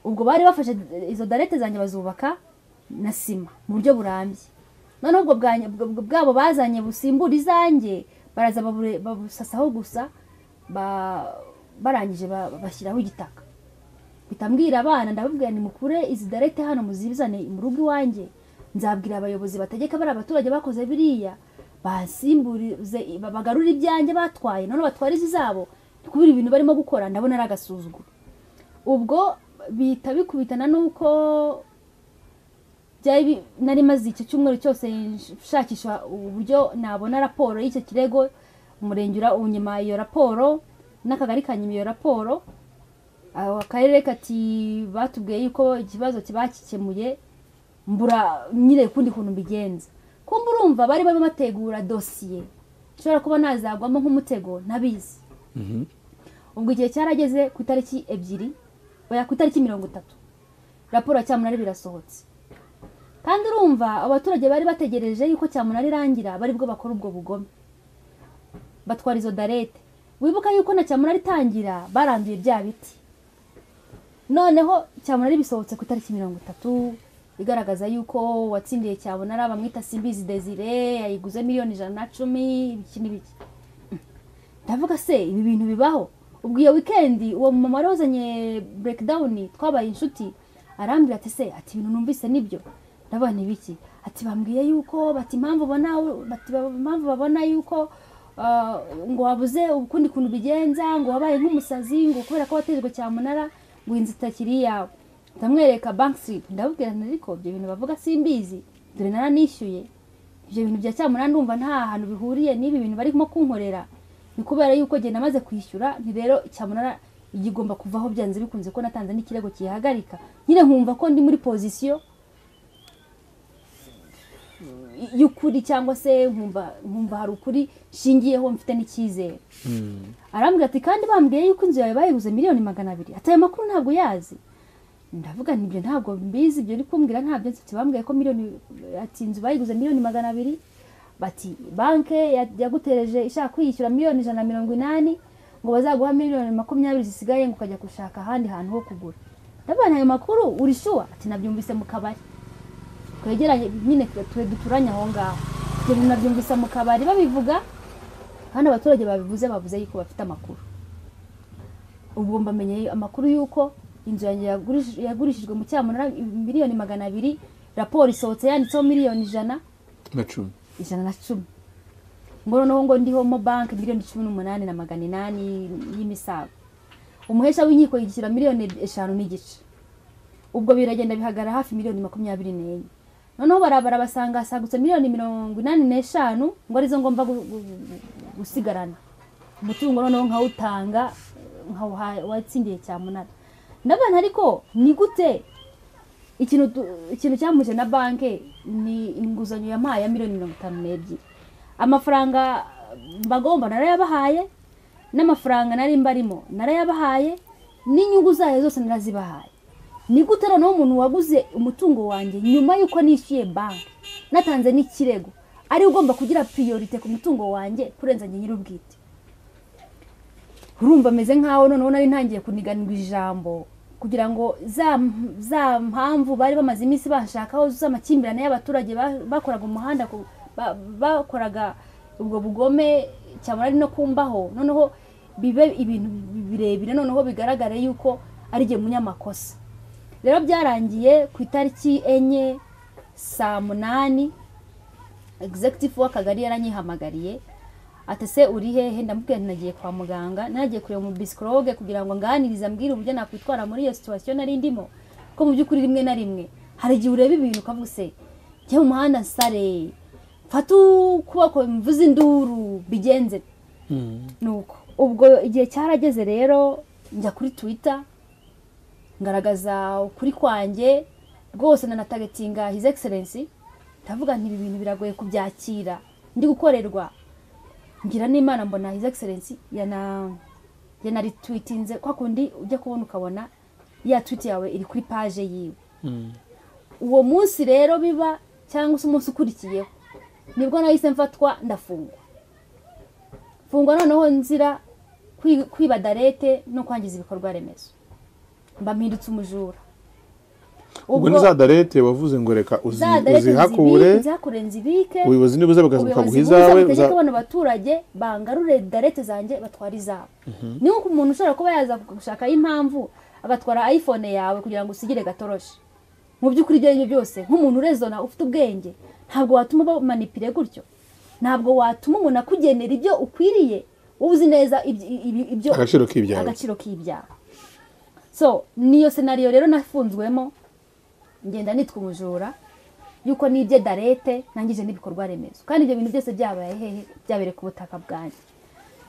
ubwo bari bafashe izo darete zanjye bazubaka na sima mu buryo burambye noneho ubwo bwanye- bwa- bwa- bwabo bazanye busimbura izanjye baraza babure- babusasaho gusa ba- barangije ba- bashyiraho igitaka mpita mbwira abana ndababwira ni mukure izi darete hano muzibizane mu rugo iwanjye nzabwira abayobozi bategeka bari abaturage bakoze biriya basimburize bagarure ibyanjye batwaye none batware izi zabo ni kubera ibintu barimo gukora ndabona ari agasuzuguro ubwo bihita bikubitana n'uko byari bi- nari maze icyo cyumweru cyose nshakisha uburyo nabona raporo y'icyo kirego umurenge ura- unyima iyo raporo n'akagari kanyuma iyo raporo aho akarere kati batubwiye yuko ikibazo kiba gikemuye mbura nyine ukundi kuntu mbigenza kumba urumva bari barimo bategura dosiye nshobora kuba nazagwamo nk'umutego ntabizi ubwo igihe cyarageze ku itariki ebyiri oya ku itariki mirongo itatu raporo ya cyamunara birasohotse kandi urumva abaturage bari bategereje yuko cyamunara irangira bari bwo bakora ubwo bugome batwara izo darete wibuka yuko na cyamunara itangira baranduye bya biti noneho cyamunara bisohotse ku itariki mirongo itatu igaragaza yuko uwatsindiye cyamunara bamwita simbizi desire yayiguze miliyoni ijana na cumi ibiki n'ibiki ndavuga se ibi bintu bibaho ubwo iyo wikendi uwo mumama wari wazanye burekidawuni twabaye inshuti arambwira ati se ati ibintu numvise nibyo ndavuga ntibiki ati bambwiye yuko bati impamvu ubona bati impamvu babona yuko ah, ngo wabuze ukundi kuntu ubigenza ngo wabaye nk'umusazi ngo kubera ko watejwe cyamunara ngo inzu itakiri iyawe ndamwereka banki siripu ndabubwira nti ariko ibyo bintu bavuga simbizi dore naranishyuye ibyo bintu bya cyamunara ndumva nta hantu bihuriye n'ibi bintu barimo kunkorera ni kubera yuko genda amaze kwishyura ni rero cyamunara igigomba kuvaho byanze bikunze ko natanze n'ikirego kihagarika nyine nkumva ko ndi muri pozisiyo y'ukuri cyangwa se nkumva nkumva hari ukuri nshingiyeho mfite n'icyizere arambwira ati kandi bambwiye yuko inzu yawe bayiguze miliyoni magana abiri ati ayo makuru ntabwo yazi ndavuga nti ibyo ntabwo mbizi ibyo uri kumbwira ntabyo nzi ati bambwiye ko miliyoni ati inzu bayiguze miliyoni magana abiri bati banke ya- yagutereje ishaka kwiyishyura miliyoni ijana na mirongo inani ngo bazaguha miliyoni makumyabiri zisigaye ngo ukajya gushaka ahandi hantu ho kugura ndavuga nti ayo makuru uri shuwa ati nabyumvise mu kabari twegeranye nyine twe duturanye aho ngaho ibyo bintu nabyumvise mu kabari babivuga kandi abaturage babivuze bavuze yuko bafite amakuru ubu mbamenye amakuru y'uko inzu yanjye yagurish- yagurishijwe mu cyamunara miliyoni magana abiri raporo isohotse yanditseho miliyoni ijana na cumi ijana na cumi ngo noneho ngo ndiho mo banki miliyoni cumi n'umunani na magana inani y'imisago umuhesha w'inkiko yigishyura miliyoni eshanu n'igice ubwo biragenda bihagarara hafi miliyoni makumyabiri n'enye noneho barabara basanga hasagutse miliyoni mirongo inani n'eshanu ngo arizo ngomba gu- gu- gu- gusigarana umutungo noneho nkawutanga nkawuha uwatsindiye cyamunara ndabona ariko ni gute ikintu tu- ikintu cyamuje na banki ni inguzanyo yampaye ya miliyoni mirongo itanu n'ebyiri amafaranga mbagomba narayabahaye n'amafaranga nari mbarimo narayabahaye n'inyungu zayo zose narazibahaye ni gute noneho umuntu waguze umutungo wanjye nyuma y'uko nishyuye banki natanze n'ikirego ari ugomba kugira priorite ku mutungo wanjye kurenza njye nyir'ubwite urumva ameze nk'aho noneho nari ntangiye kuniganirwa ijambo kugira ngo za za mpamvu bari bamaze iminsi bashakaho z'amakimbirane y'abaturage ba- bakoraga umuhanda ku- ba- bakoraga ubwo bugome cyabona ari no kumbaho noneho bibe ibintu birebire noneho bigaragare yuko ari jye munyamakosa rero byarangiye ku itariki enye saa munani egizegitifu w'akagari yaranyihamagariye ati se uri hehe ndamubwira nti nagiye kwa muganga nagiye kureba mu bisikoroge kugira ngo nganirize ambwire uburyo nakwitwara muri iyo situwasiyo nari ndimo ko mu by'ukuri rimwe na rimwe hari igihe ureba ibintu ukavuga se njye mu muhanda nsare mfate ukuboko mvuze induru bigenze nuko ubwo igihe cyarageze rero njya kuri twita ngaragaza ukuri kwanjye rwose nanatagatinga his excellence ndavuga nti ibi bintu biragoye kubyakira ndi gukorerwa ngira n'imana mbona his excellence yana yanarituitinze kwa kundi ujya kubona ukabona ya tweet yawe iri kuri page yiwe uwo munsi rero biba cyangwa se umunsi ukurikiyeho nibwo nahise mfatwa ndafungwa fungwa noneho nzira kwi- kwiba darete no kwangiza ibikorwa remezo mba mpindutse umujura ubwo ni za darete wavuze ngo reka uzi- za darete uzihakure nzibike nzihakure nzibike ubuyobozi nibuza bakaguha ubuyobozi bwiza izawe butegeka uza- bano baturage bangarure darete zanjye batwara izabo niho ku muntu ushobora kuba yaza gushaka impamvu agatwara iphone yawe kugira ngo usigire gatoroshi mu by'ukuri ibyo ari byo byose nk'umuntu urezona ufite ubwenge ntabwo watuma bamanipire gutyo ntabwo watuma umuntu akugenera ibyo ukwiriye wowe uzi neza ibyo- ibyo- ibyo agaciro k'ibyawe agaciro k'ibyaha so niyo senariyo rero nafunzwemo ngenda nitwa umujura yuko nibye darete nangije n'ibikorwa remezo kandi ibyo bintu byose byabaye hehe byabere ku butaka bwanjye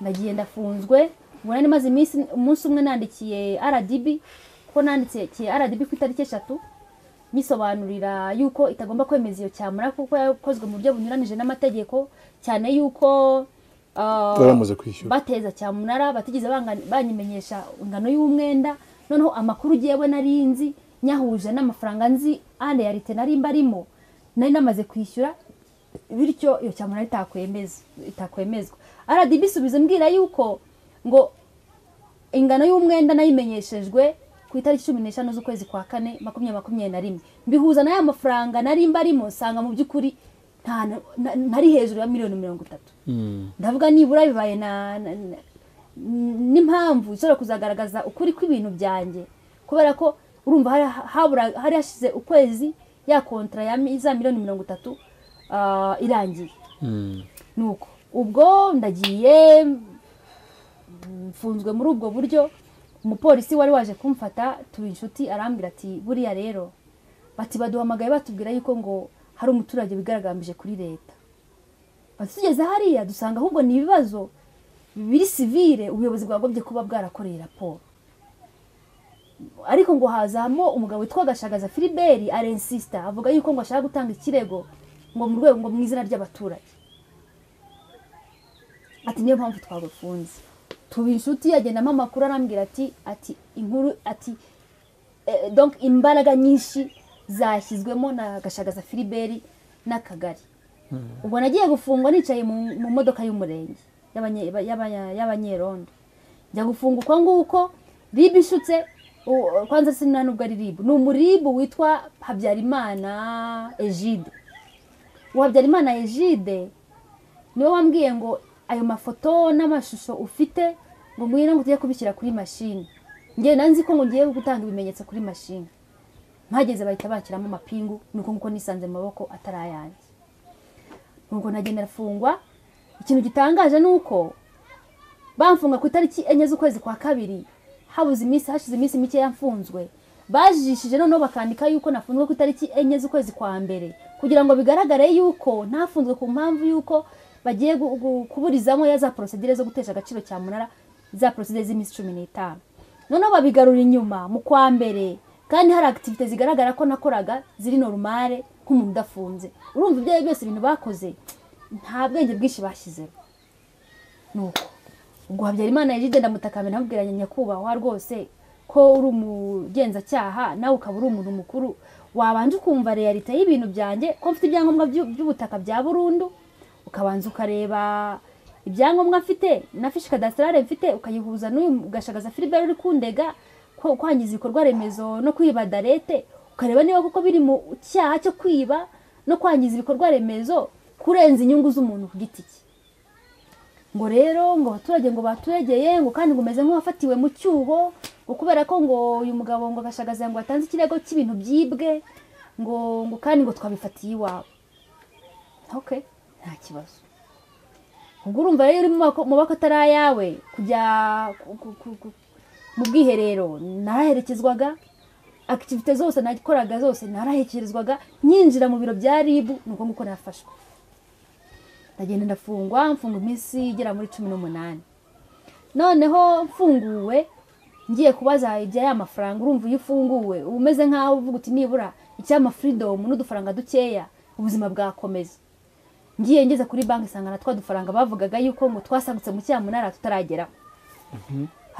ndagiye ndafunzwe ubwo nari maze iminsi umunsi umwe nandikiye rdb ko nandikiye rdb ku itariki eshatu nyisobanurira yuko itagomba kwemeza iyo cyamura kuko yakozwe mu buryo bunyuranije n'amategeko cyane yuko ah, baramaze kwishyura bateza cyamunara batigeze banga- banyimenyesha ingano y'umwenda noneho amakuru ugiyewe nari nzi nyahuje n'amafaranga nzi ane ya leta nari mbarimo nari namaze kwishyura bityo iyo cyamunara itakwemeza- itakwemezwa rdb isubiza mbwira yuko ngo ingano y'umwenda nayimenyeshejwe ku itariki cumi n'eshanu z'ukwezi kwa kane makumyabiri makumyabiri na rimwe mbihuza n'aya mafaranga nari mbarimo nsanga mu by'ukuri nta na- na- ntari hejuru ya miliyoni mirongo itatu ndavuga nibura bibaye na na- na- n'impamvu ishobora kuzagaragaza ukuri kw'ibintu byanjye kubera ko urumva hari habura- hari hashize ukwezi ya kontara ya mi- za miliyoni mirongo itatu ah, irangiye nuko ubwo ndagiye mm, mfunzwe muri ubwo buryo umupolisi wari waje kumfata tuba inshuti arambwira ati buriya rero bati baduhamagaye batubwira yuko ngo hari umuturage wigaragambije kuri leta bati tugeze hariya dusanga ahubwo ni ibibazo biri sivire ubuyobozi bwagombye kuba bwarakoreye raporo ariko ngo hazamo umugabo witwa gashagaza filiberi arensisita avuga yuko ngo ashaka gutanga ikirego ngo mu rwego ngo mu izina ry'abaturage ati niyo mpamvu twagufunze tuba inshuti yagendamo amakuru arambwira ati ati inkuru ati eh, donc imbaraga nyinshi zashyizwemo na gashagaza filiberi n'akagari ubwo nagiye gufungwa nicaye mu mu modoka y'umurenge y'abanye- y'abanya- y'abanyerondo njya gufunga uko nguko ribu ishutse u- kwanza sina nubwo ari ribu ni umuribu witwa habyarimana egide uwo habyarimana egide niwe wambwiye ngo ayo mafoto n'amashusho ufite ngo ngwino ngo tujye kubishyira kuri mashini ngewe nanzi ko ngo ngiye gutanga ibimenyetso kuri mashini mpageze bahita bashyiramo amapingu nuko nguko nisanze mu maboko atari ayanjye ubwo nagenda arafungwa ikintu gitangaje ni uko bamfunga ku itariki enye z'ukwezi kwa kabiri habuze iminsi hashize iminsi mike yamfunzwe bajijishije noneho bakandika yuko nafunzwe ku itariki enye z'ukwezi kwa mbere kugira ngo bigaragare yuko ntafunzwe ku mpamvu yuko bagiye gu- gu- kuburizamo ya za porosidire zo gutesha agaciro cya munara za porosidire z'iminsi cumi n'itanu noneho babigarura inyuma mu kwa mbere kandi hari akitivite zigaragara ko nakoraga ziri norumare nk'umuntu udafunze urumva ibyo ari byo byose ibintu bakoze nta bwenge bwinshi bashyizeho nuko ubwo habyarimana yaride ndamutakambira ndamubwiranye nyakubahwa rwose ko uri umugenzacyaha nawe ukaba uri umuntu mukuru wabanje ukumva realite y'ibintu byanjye ko mfite ibyangombwa by'u- by'ubutaka bya burundu ukabanza ukareba ibyangombwa mfite na fishi kadasitarare mfite ukayihuza n'uyu gashagaza filibert uri kundega ko kwangiza ibikorwa remezo no kwiba darete ukareba niba kuko biri mu cyaha cyo kwiba no kwangiza ibikorwa remezo kurenza inyungu z'umuntu ku giti cye ngo rero ngo abaturage ngo baturegeye ngo kandi ngo umeze nk'uwafatiwe mu cyuho ngo kubera ko ngo uyu mugabo ngo agashagaza ngo atanze ikirego cy'ibintu byibwe ngo ngo kandi ngo twabifatiye iwawe okay nta kibazo ubwo urumva rero uri mu maboko- mu maboko atari ayawe kujya ku- ku- ku- ku- mu bwiherero naraherekezwaga akitivite zose nakoraga zose naraherekezwaga nyinjira mu biro bya ribu ni uko nguko nafashwe ndagenda ndafungwa mfunga iminsi igera muri cumi n'umunani noneho mfunguwe ngiye kubaza ibya ya mafaranga urumva iyo ufunguwe uba umeze nk'aho uvuga uti nibura icyama furidomu n'udufaranga dukeya ubuzima bwakomeza ngiye ngeze kuri banki isanga na twa dufaranga bavugaga yuko ngo twasagutse mu cyamunara tutarageraho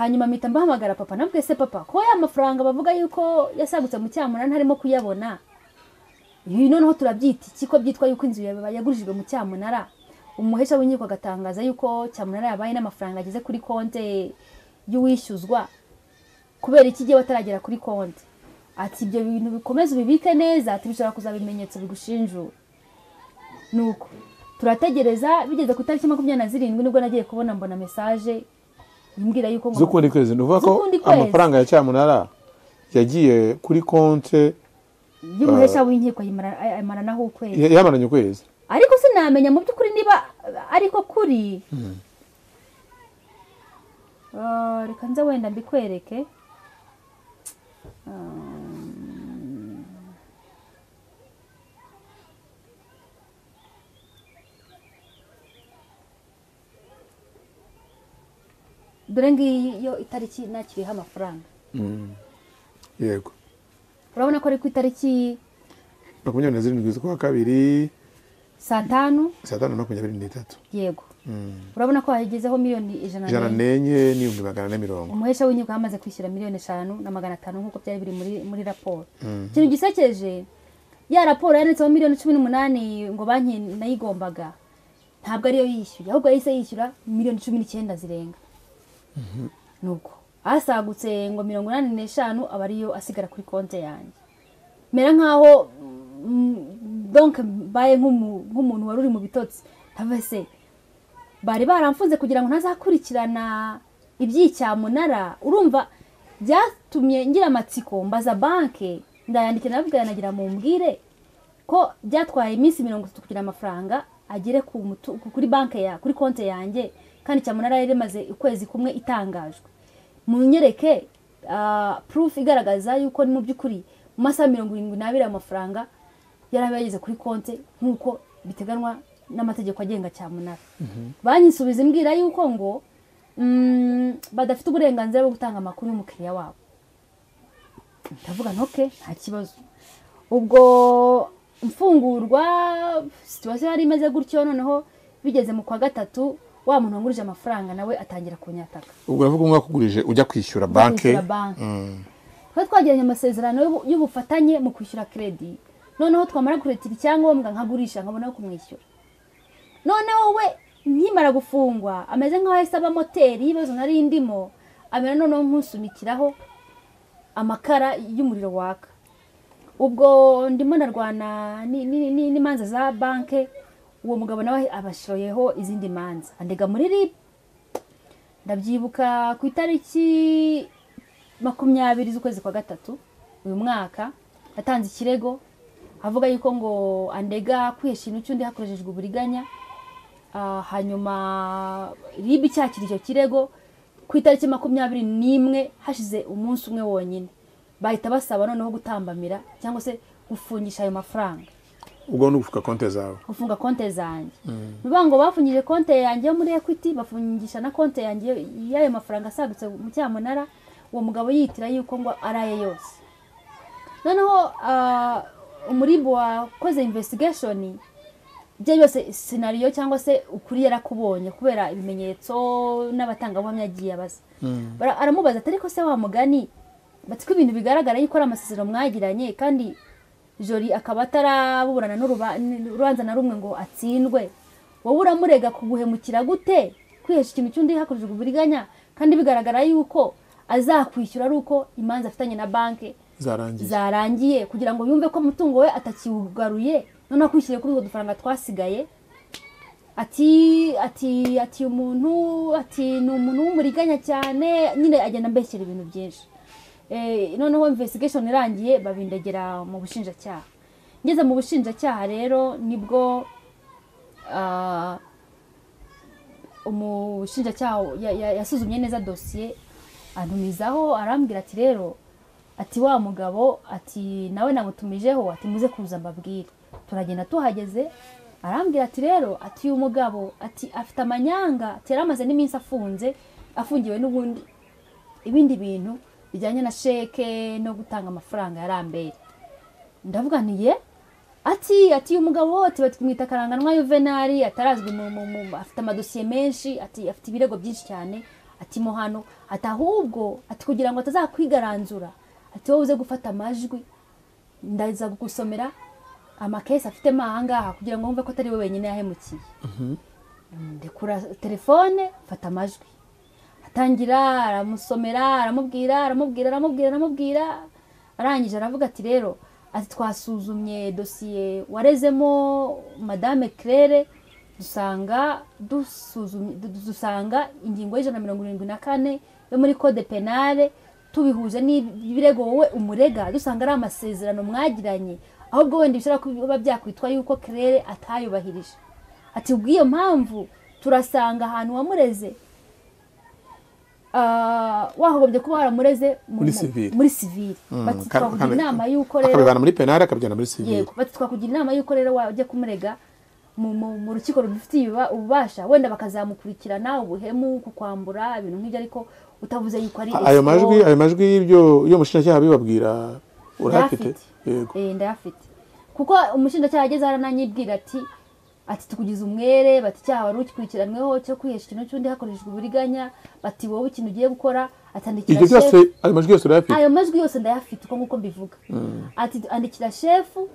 hanyuma mpita mbahamagara papa nabwe se papa ko ya mafaranga bavuga yuko yasagutse mu cyamunara ntarimo kuyabona ibi noneho turabyita iki ko byitwa yuko inzu yawe yagurishijwe mu cyamunara umuhesha w'inkiko agatangaza yuko cyamunara yabaye n'amafaranga ageze kuri konti y'uwishyuzwa kubera iki igihe wataragera kuri konti ati ibyo bintu bikomeze ubibike neza ati bishobora kuzaba ibimenyetso bigushinjura nuko turategereza bigeze ku itariki makumyabiri na zirindwi nibwo nagiye kubona mbona mesaje imbwira yuko ngo- z'ukundi kwezi ni ukuvuga ko Z'ukundi kwezi. amafaranga ya cyamunara yagiye kuri konte y'umuhesha w'inkiko ayimara- ayimaranaho ukwezi ya- yamaranye ukwezi ariko sinamenya mu by'ukuri niba ariko kuri Ah, reka nze wenda mbikwereke Um, dore ngiyi yo itariki nakiriyeho amafaranga yego urabona ko ari ku itariki makumyabiri na zirindwi z'ukwa kabiri saa tanu saa tanu na makumyabiri n'itatu yego urabona ko hagezeho miliyoni ijana ijana n'enye. n'enye n'ibihumbi magana ane mirongo umuhesha w'inkiko yamaze kwishyura miliyoni eshanu na magana atanu nk'uko byari biri muri, muri raporo ikintu gisekeje ya raporo yanditseho miliyoni cumi n'umunani ngo banki nayigombaga ntabwo ariyo yishyuye ahubwo yahise yishyura miliyoni cumi n'icyenda zirenga nuko asagutse ngo mirongo inani n'eshanu aba ariyo asigara kuri konti yanjye mera nkaho mm, donke mbaye nk'umu- nk'umuntu wari uri mu bitotsi ntavese bari baramfunze kugira ngo ntazakurikirana iby'icyamunara urumva byatumye ngira amatsiko mbaza banke ndayandikira ndababwira nagira mumbwire ko byatwaye iminsi mirongo itatu kugira amafaranga agere ku mutu- ku- kuri banke ya kuri konti yanjye kandi cyamunara yari imaze ukwezi kumwe itangajwe munyereke ah, proof igaragaza yuko mu by'ukuri mu masaha mirongo irindwi n'abiri ayo mafaranga yari aba yageze kuri konti nk'uko biteganywa n'amategeko agenga cyamunara banki isubiza imbwira yuko ngo mm, badafite uburenganzira bwo gutanga amakuru y'umukiriya wabo ndavuga ntoke nta kibazo ubwo mfungurwa situwasiyo yari imeze gutyo noneho bigeze mu kwa gatatu wa muntu wangurije amafaranga nawe atangira kunyataka ubwo uravuga umwe wakugurije ujya kwishyura banke kwishyura banki twari twagiranye amasezerano y'ubu- y'ubufatanye mu kwishyura kredi noneho twamara kuretira icyangombwa nkagurisha nkabona yo kumwishyura noneho we nkimara gufungwa ameze nk'aho yahise aba moteri y'ibibazo nari ndimo amera noneho nk'usunikiraho amakara y'umuriro waka ubwo ndimo ndarwana ni- ni- ni- n'imanza za banke uwo mugabo nawe abashoyeho izindi manza andega muri ribu ndabyibuka ku itariki makumyabiri z'ukwezi kwa gatatu uyu mwaka yatanze ikirego avuga yuko ngo andega kwihesha intu cy'undi hakoreshejwe uburiganya Ah, hanyuma rib icyakira icyo kirego ku itariki makumyabiri n'imwe hashize umunsi umwe wonyine bahita basaba noneho gutambamira cyangwa se gufungisha ayo mafaranga ubwo ni ugufuka konti zawe gufunga konte zanjye bivuga ngo bafungije konte yanjye yo muri ekwiti bafungisha na konte yanjye y'ayo mafaranga asagutse mu cyamunara uwo mugabo yitira yuko ngo ari aye yose noneho ah, umuribu wakoze investigation bye byose sinariyo cyangwa se ukuri yarakubonye kubera ibimenyetso n'abatangabuhamya agiye abaza Bara- aramubaza ati ariko se wa mugani batiko ibintu bigaragara yuko ari amasezerano mwagiranye kandi jori akaba ataraburana n'uruba- n'urubanza na rumwe ngo atsindwe wowe uramurega kuguhemukira gute kwihesha ikintu cy'undi hakoreshejwe uburiganya kandi bigaragara yuko azakwishyura ari uko imanza afitanye na banki zarangiye zarangiye kugira ngo yumve ko umutungo we atakiwugaruye noneho akwishyuye kuri utwo dufaranga twasigaye ati ati ati umuntu ati ni umuntu w'umuriganya cyane nyine agenda ambeshyera ibintu byinshi Eh, noneho investigation irangiye babindagera mu bushinjacyaha ngeze mu bushinjacyaha rero nibwo ah, umushinjacyaha ya- ya- yasuzumye neza dosiye antumizaho arambwira ati rero ati wa mugabo ati nawe namutumijeho ati muze kuza mbabwire turagenda tuhageze arambwira ati rero ati uyu mugabo ati afite amanyanga ati yari amaze n'iminsi afunze afungiwe n'ubundi ibindi bintu bijyanye na sheke no gutanga amafaranga ya rambere ndavuga nti ye ati ati uyu mugabo ati batwimwita akaranganwa yuvenali atarazwi mu, mu, mu afite amadosiye menshi ati afite ibirego byinshi cyane ati mo hano ati ahubwo ati kugira ngo atazakwigaranzura ati wowe uze gufata amajwi ndaza kugusomera amakesi afite ahangaha kugira ngo wumve ko atari we wenyine yahemukiye ndekura telefone mfata amajwi atangira aramusomera aramubwira aramubwira aramubwira aramubwira arangije aravuga ati rero ati twasuzumye dosiye warezemo madame claire dusanga dusuzumye du- dusanga ingingo y'ijana na mirongo irindwi na kane yo muri code penale tubihuje n'ibirego wowe umurega dusanga ari amasezerano mwagiranye ahubwo wenda bishobora kuba byakwitwa yuko claire atayubahirije ati ubw'iyo mpamvu turasanga ahantu wamureze ah, wahogombye kuba waramureze mu- Muri civil. muri sivili Mm, bati ka- twakugira ka- inama y'uko rero akabivana muri penali akabijyana muri sivili yego bati twakugira inama y'uko rero wajya kumurega mu- mu mu rukiko rubifitiye ububa- ububasha wenda bakazamukurikirana ubuhemu kukwambura ibintu nk'ibyo ariko utavuze yuko ari ayo majwi escrow. ayo majwi y'ibyo y'uwo mushinjacyaha bibabwira urahafite Ndayafite. yego Eh, ndayafite kuko umushinjacyaha ageze arananyibwira ati ati tukugize umwere bati icyaha wari ukikurikiranyweho cyo kwihesha ikintu cy'undi hakoreshejwe uburiganya bati wowe ikintu ugiye gukora atandikira ibyo byose shefu." ayo majwi yose urayafite ayo majwi yose ndayafite uko nguko mbivuga ati andikira shefu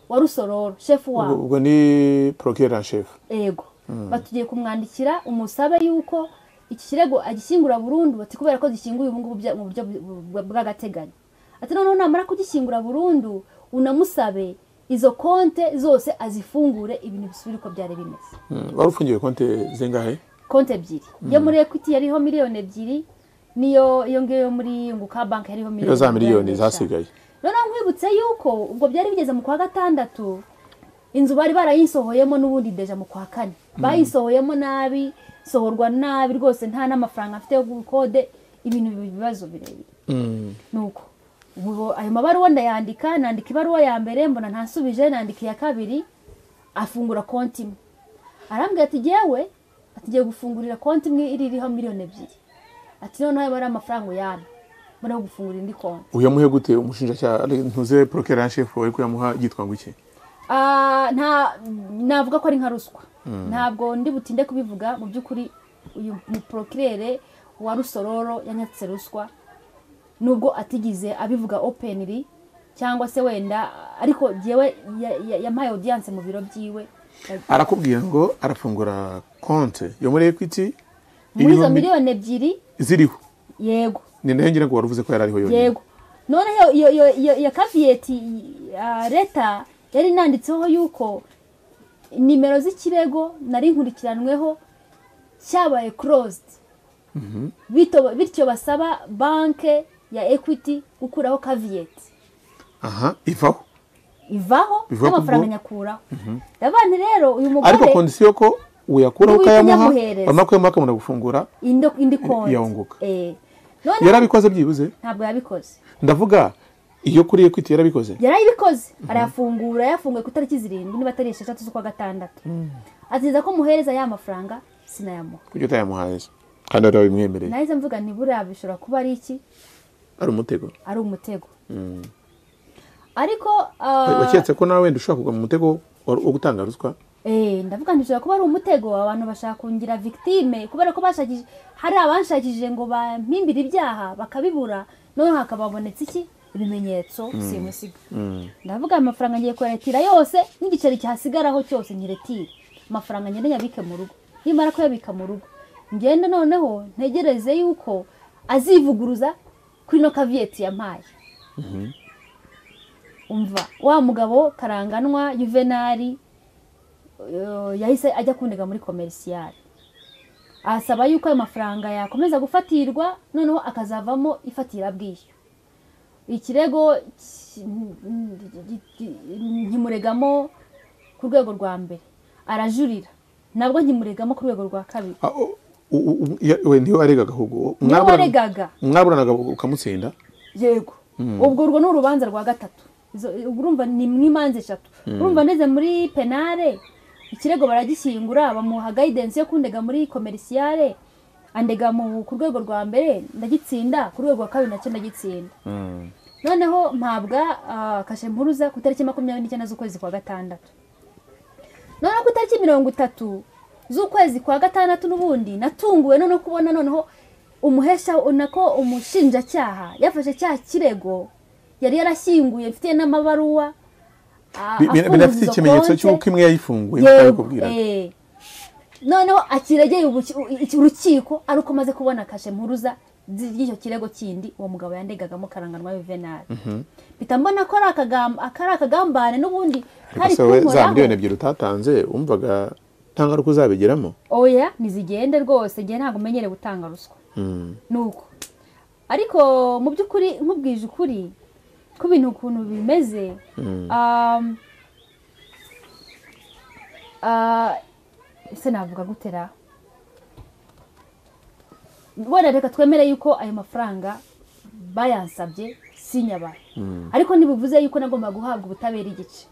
wa rusororo shefu ubwo wawe ubwo ni porokera shefu ego batugiye kumwandikira umusabe yuko iki kirego agishyingura burundu bati kubera ko gishyinguye ubu ngubu bya- mu buryo bu- bu- bw'agateganyo ati noneho namara kugishyingura burundu unamusabe izo konte zose azifungure ibintu bisubire uko byari bimeze Mm, wari ufungiwe konti zingahe konti ebyiri iyo muri ekwiti yariho miliyoni ebyiri niyo iyo ngiyo yo muri yunguka banki yariho niyo za miliyoni eshanu. zasigaye noneho nkwibutse yuko ubwo byari bigeze mu kwa gatandatu inzu bari barayisohoyemo n'ubundi deja mu kwa kane bayisohoyemo nabi sohorwa nabi rwose nta n'amafaranga afite yo gukode ibintu biba ibibazo birebire Mm. nuko ubu ayo mabaruwa ndayandika nandika ibaruwa ya mbere mbona ntasubije nandika iya kabiri afungura konti imwe arambwira ati jyewe ati ngiye gufungurira konti imwe iri iriho miliyoni ebyiri ati noneho ayo ari amafaranga uyana mbona gufungura indi konti uyamuhe gute umushinjacyaha ntuze porokera shefu ariko uyamuha yitwa ngo iki Ah, nta navuga ko ari nka ruswa ntabwo ndi butinde kubivuga mu by'ukuri uyu muporokirere wa rusororo yanyatse ruswa nubwo atigize abivuga openly cyangwa se wenda ariko jyewe ya- ya- yampaye audience mu biro byiwe arakubwira ngo arafungura konti yo muri ekwiti muri izo miliyoni ebyiri ziriho yego ni nayo ngira ngo wari uvuze ko yari ariho yonyine yego noneho iyo iyo iyo iyo kaviyeti ah, leta yari inanditseho yuko nimero z'ikirego nari nkurikiranweho cyabaye closed Bito- bityo basaba banke ya equity gukuraho kaviyeti aha ivaho ivaho Ivaho n'amafaranga kubwo- nyakuraho ndavuga nti rero uyu ariko mugore kondisiyo ko uyakuraho Niba ukayamuha uyamuhereza. wamara kuyamuha akamara gufungura indi indi konti yawunguka. Eh. noneho yarabikoze byibuze ntabwo yabikoze ndavuga iyo kuri ekwiti yarabikoze yarayibikoze arayafungura yafunguye ku itariki zirindwi niba atari esheshatu z'ukwa gatandatu aziza ko muhereza ya mafaranga sinayamuha kuko utayamuhaye se kandi wari wabimwemereye nahise mvuga ni buriya bishobora kuba ari iki ari umutego ari umutego ariko waketse ko nawe wenda ushobora kugwa mu mutego wa- wo gutanga ruswa eee ndavuga ngo bishobora kuba ari umutego abantu bashaka kungira victime kubera ko bashakije hari abanshakishije ngo bampimbire ibyaha bakabibura noneho hakaba habonetse iki ibimenyetso simusiga ndavuga aya mafaranga ngiye kuyaretira yose n'igiceri cyasigaraho cyose nyiretire amafaranga ngende nyabike mu rugo nimara kuyabika mu rugo ngende noneho ntegereze yuko azivuguruza kuri ino kaviyeti yampaye umva wa mugabo karanganwa juvenali eh, yahise ajya kundega muri komerisiyari asaba yuko ayo mafaranga yakomeza gufatirwa noneho akazavamo ifatirabwishyu ikirego ki- n- n- n- nkimuregamo ku rwego rwa mbere arajurira nabwo nkimuregamo ku rwego rwa kabiri Ah, o- u- u- u- ya- we niyo waregaga ahubwo niwe Mwaburana- waregaga mwaburanaga ukamutsinda yego ubwo urwo ni urubanza rwa gatatu Izo- urumva ni mu imanza eshatu urumva ndeze muri penale ikirego baragishyingura bamuha gayidensi yo kundega muri komerisiyare andega mu ku rwego rwa mbere ndagitsinda ku rwego rwa kabiri nacyo ndagitsinda noneho mpabwa ah, kashe mpuruza ku itariki makumyabiri n'icyenda z'ukwezi kwa gatandatu noneho ku itariki mirongo itatu z'ukwezi kwa gatandatu n'ubundi natunguwe noneho kubona noneho umuhesha nako umushinjacyaha yafashe cya kirego yari yarashyinguye mfitiye n'amabaruwa ah, Bi- bi- binafite afunguza ikimenyetso konti. cy'uko imwe yayifunguye nk'uko Yego, yabikubwiraga eh. noneho akiregeye ubuki- u- iki- urukiko ari uko amaze kubona kashe mpuruza zi- y'icyo kirego kindi uwo mugabo yandegagamo karanganwa yuvenali mpita mbona ko ari akagam- ako ari akagambane n'ubundi kari gusa we za miliyoni kunkoraho ebyiri utatanze wumvaga nta ngaruka uzabigeramo oya ntizigende rwose njye ntabwo umenyereye gutanga ruswa Mm. nuko ariko mu by'ukuri nkubwije ukuri ko ibintu ukuntu bimeze um, ah, ese navuga gutera wenda reka twemere yuko ayo mafaranga bayansabye sinyabaye ariko ntibivuze yuko nagomba guhabwa ubutabera igice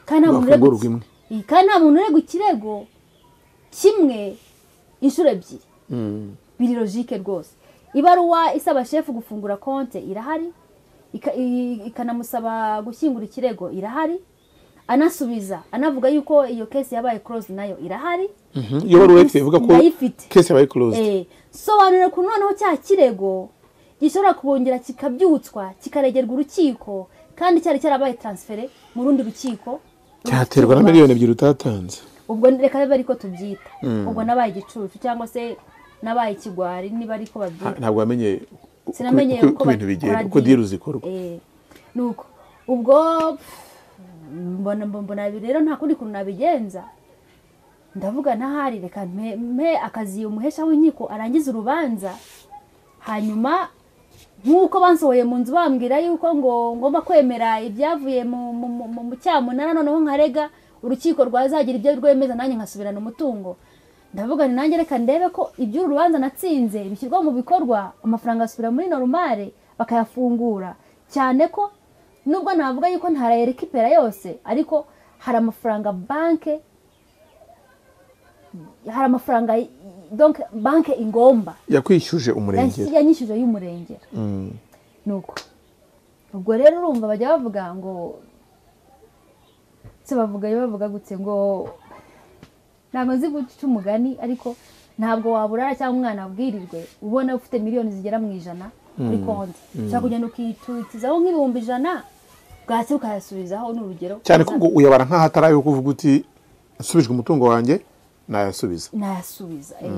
kandi nta muntu Wafungurwa urega- imwe. Iyi, kandi nta muntu urega ikirego kimwe inshuro ebyiri Mm. biri logike rwose ibaruwa isaba shefu gufungura konte irahari ika- i- ikanamusaba gushyingura ikirego irahari anasubiza anavuga yuko iyo kesi yabaye close nayo irahari Mhm. iyo wari uretse ivuga ko Ndayifite. kesi yabaye closed Eh, sobanura ukuntu noneho cya kirego gishobora kubongera kikabyutswa kikaregerwa urukiko kandi cyari cyarabaye transfere mu rundi rukiko cyaterwa na miliyoni ebyiri utatanze ubwo reka bibe ariko tubyita ubwo nabaye igicucu cyangwa se nabaye ikigwari niba ariko Ha, babyita ntabwo wamenye uko- Sinamenye uko uko uko ibintu bigenda bakora uko deal. diru zikorwa Eh, nuko ubwo mbona mbona- mbona ibi rero nta kundi kuntu nabigenza ndavuga ntahari reka mpe- mpe akazi umuhesha w'inkiko arangize urubanza hanyuma nk'uko bansohoye mu nzu bambwira yuko ngo ngomba kwemera ibyavuye mu- mu- mu mu- mu cyamunara noneho nkarega urukiko rwazagira ibyo rwemeza nanjye nkasubirana umutungo ndavuga ni nanjye reka ndebe ko iby'uru rubanza natsinze bishyirwa mu bikorwa amafaranga asubira muri norumare bakayafungura cyane ko nubwo navuga yuko ntarayerikipera yose ariko hari amafaranga banke hari amafaranga y- donc banke ingomba yakwishyuje umurengera yanyishyuje y'umurengera Mm. nuko ubwo rero urumva bajya bavuga ngo se bavuga bavuga gutse ngo ntabwo nzi guca umugani ariko ntabwo waburara cyangwa umwana abwirirwe ubona ufite miliyoni zigera mu ijana kuri konti ushobora kugenda ukiturikizaho nk'ibihumbi ijana bwacya ukayasubizaho ni urugero cyane ko ngo uyabara nk'aho atari ayo kuvuga uti nsubijwe umutungo wanjye nayasubiza nayasubiza eh.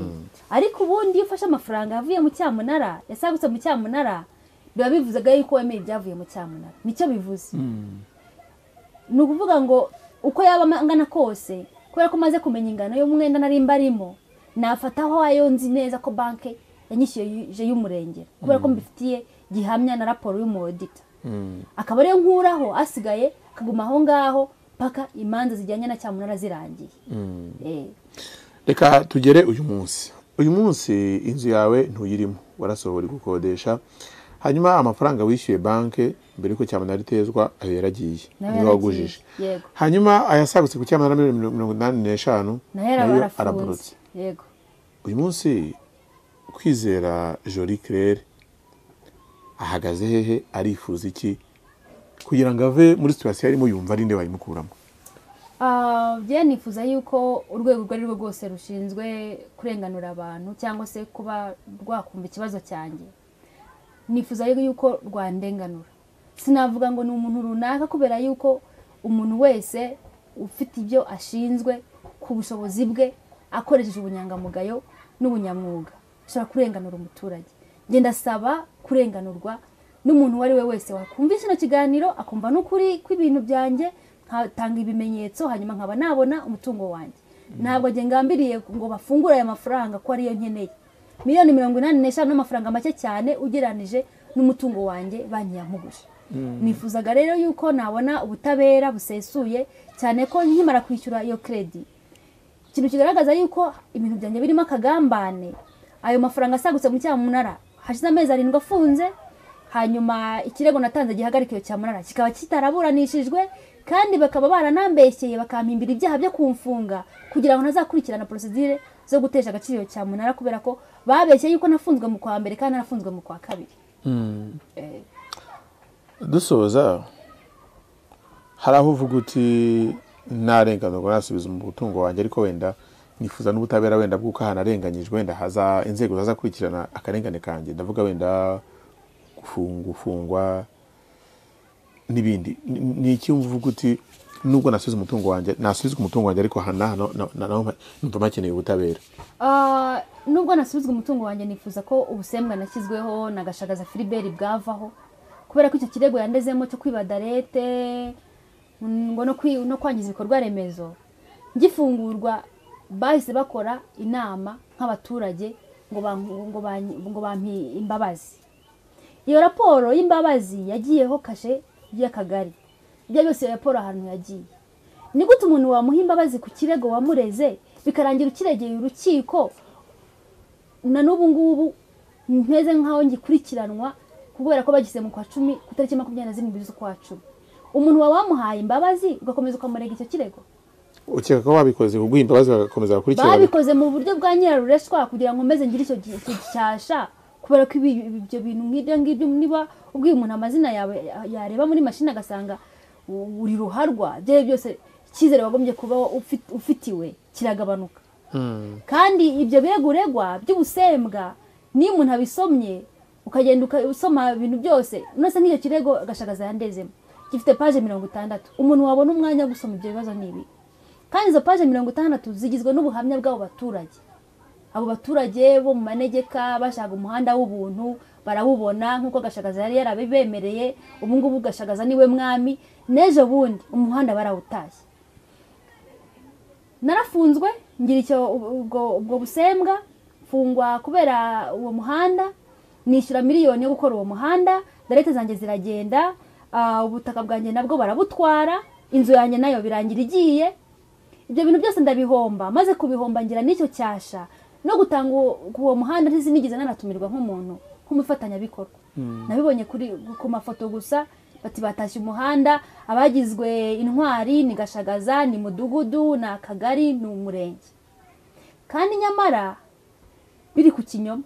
ariko ubundi iyo ufashe amafaranga yavuye mu cyamunara yasagutse mu cyamunara biba bivuzaga yuko wemeye ibyavuye mu cyamunara nicyo bivuze ni ukuvuga ngo uko yaba angana kose kubera ko maze kumenya ingano y'umwenda nari mbarimo nafataho ayo nzi neza ko banke yanyishyuje y'umurengera kubera ko mbifitiye gihamya na raporo y'umudita akaba ariyo nkuraho asigaye akaguma aho ngaho paka imanza zijyanye na cyamunara zirangiye Eh. reka tugere uyu munsi uyu munsi inzu yawe ntuyirimo warasohora gukodesha hanyuma amafaranga wishyuye banki mbere y'uko cyamunara itezwa ayo yaragiye Nayo niba wagujije yaragiye, yego. hanyuma ayasagutse ku cyamunara miliyoni mirongo inani n'eshanu nayo araba nayo arafunze araborotse yego uyu munsi kwizera joli claire ahagaze hehe arifuza iki kugira ngo ave muri situwasiyo arimo yumva ari nde wayimukuramo Ah, bye nifuza yuko urwego urwo ari rwo rwose rushinzwe kurenganura abantu cyangwa se kuba rwakumva ikibazo cyanjye nifuza yuko rwandenganura sinavuga ngo ni umuntu runaka kubera yuko umuntu wese ufite ibyo ashinzwe ku bushobozi bwe akoresheje ubunyangamugayo n'ubunyamwuga ashobora kurenganura umuturage ngenda asaba kurenganurwa n'umuntu uwo ari we wese wakumva kino kiganiro akumva n'ukuri kw'ibintu byanjye nkatanga ibimenyetso hanyuma nkaba nabona umutungo wanjye ntabwo njye ngambiriye ngo bafungure aya mafaranga ko ariyo nkeneye miliyoni mirongo inani n'eshanu n'amafaranga make cyane ugereranije n'umutungo wanjye banki yampuguje nifuzaga rero yuko nabona ubutabera busesuye cyane ko nkimara kwishyura iyo kredi ikintu kigaragaza yuko ibintu byanjye birimo akagambane ayo mafaranga asagutse mu cyamunara hashize amezi arindwi afunze hanyuma ikirego natanze gihagarika iyo cyamunara kikaba kitaraburanishijwe kandi bakaba baranambeshyeye bakampimbira ibyaha byo kumfunga kugira ngo ntazakurikirana porosidire zo gutesha agaciro iyo cyamunara kubera ko babeshye yuko nafunzwe mu kwa mbere kandi narafunzwe mu kwa kabiri Eh, dusoza hari aho uvuga uti ntarenganurwa nasubiza umutungo wanjye ariko wenda nifuza n'ubutabera wenda bw'uko ahantu arenganyijwe wenda haza inzego zazakurikirana akarengane kanjye ndavuga wenda gufunga gufungwa n'ibindi Ni- ni iki wumva uvuga uti nubwo nasubiza umutungo wanjye nasubizwa umutungo wanjye ariko aha n'aha na- na- naho numva hakeneye ubutabera Ah, nubwo nasubizwa umutungo wanjye nifuza ko ubusembwa nashyizweho na gashagaza filiberi bwavaho kubera ko icyo kirego yandezemo cyo kwiba darete mm, ngo no kwi- no kwangiza ibikorwa remezo ngifungurwa bahise bakora inama nk'abaturage ngo ban- ngo ban- ngo bampe imbabazi iyo raporo y'imbabazi yagiyeho kashe y'akagari ibyo byose iyo raporo ahantu yagiye ni gute umuntu wamuha imbabazi ku kirego wamureze bikarangira ukiregeye urukiko na n'ubu ngubu mpeze nk'aho ngikurikiranwa kubera ko bagise mu kwa cumi ku itariki makumyabiri na zirindwi z'ukwa cumi umuntu wawe wamuhaye imbabazi ugakomeza ukamurega icyo kirego ukeka ko babikoze kuguha imbabazi bagakomeza bakurikirana babikoze mu buryo bwa nyirarureshwa kugira ngo meze ngire icyo gi- icyo gishyashya kubera ko ibi- ibi- ibyo bintu nk'ibyo ngibyo niba ubwiye umuntu amazina yawe yareba muri mashini agasanga u- uri ruharwa ibyo ari byo byose icyizere wagombye kuba ufi- ufitiwe kiragabanuka kandi ibyo birego uregwa by'ubusembwa n'iyo umuntu abisomye ukagenda uka- usoma ibintu byose unase nk'icyo kirego agashagaza yandezemo gifite paje mirongo itandatu umuntu wabona umwanya wo gusoma ibyo bibazo ni ibi kandi izo paje mirongo itandatu zigizwe n'ubuhamya bw'abo baturage abo baturage bo mu manegeka bashaka umuhanda w'ubuntu barawubona nk'uko gashagaza yari yarabibemereye ubu ngubu gashagaza niwe mwami n'ejo bundi umuhanda barawutashye narafunzwe ngira icyo ubwo ubwo busembwa mfungwa kubera uwo muhanda nishyura miliyoni yo gukora uwo muhanda darete zanjye ziragenda ah, ubutaka bwanjye nabwo barabutwara inzu yanjye nayo birangira igiye ibyo bintu byose ndabihomba maze kubihomba ngira n'icyo cyasha no gutanga uwo- uwo muhanda ntizi nigeze nanatumirwa nk'umuntu nk'umufatanyabikorwa nabibonye kuri ku mafoto gusa bati batashye umuhanda abagizwe intwari ni gashagaza ni mudugudu ni akagari ni umurenge kandi nyamara biri ku kinyoma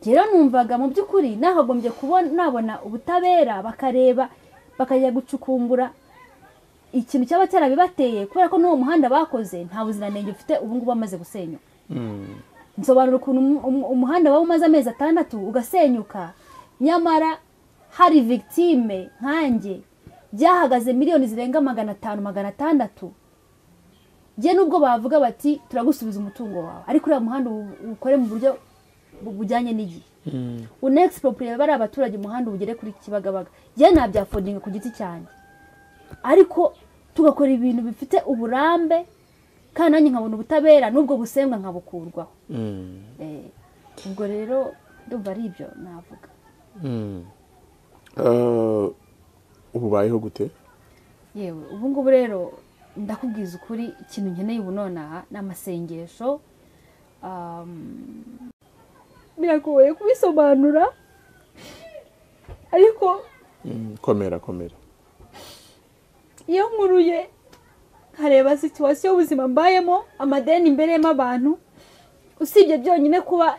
rero numvaga mu by'ukuri nahagombye kubona nabona ubutabera bakareba bakajya gucukumbura ikintu cyaba cyarabibateye kubera ko n'uwo muhanda bakoze nta buziranenge ufite ubu ngubu wamaze gusenyuka nsobanura ukuntu umu- umu- umuhanda waba umaze amezi atandatu ugasenyuka nyamara hari victime nkanjye byahagaze miliyoni zirenga magana atanu magana atandatu njye nubwo bavuga bati turagusubiza umutungo wawe ariko uriya muhanda uwu- uwukore mu buryo bu- bujyanye n'igihe unexpropriate bariya abaturage umuhanda ubugere kuri kibagabaga njye nabyafodinga ku giti cyanjye ariko tugakora ibintu bifite uburambe kandi nanjye nkabona ubutabera n'ubwo busembwa nkabukurwaho Eh, ubwo rero ndumva ari ibyo navuga Eh, ububayeho gute yewe ubu ngubu rero ndakubwiza ukuri ikintu nkeneye ubu nonaha ni amasengesho um, biragoye kubisobanura ariko Mm, komera komera iyo nkuruye nkareba situwasiyo y'ubuzima mbayemo amadeni mbereyemo abantu usibye byonyine kuba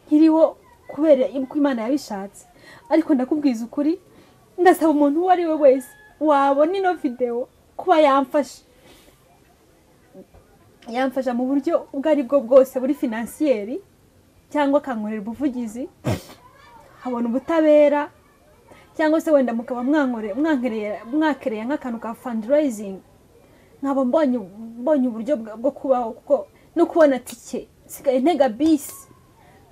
nkiriho kubera ko imana yabishatse ariko ndakubwiza ukuri ndasaba umuntu uwo ari we wese wabona ino videwo kuba yamfasha yamfasha mu buryo ubwo ari bwo bwose buri finansiyeri cyangwa akankorera ubuvugizi habona ubutabera cyangwa se wenda mukaba mwankore- mwankereye- mwakereye nk'akantu ka fundraising nkaba mbonye mbonye uburyo bwa- bwo kubaho kuko no kubona tike nsigaye ntega bisi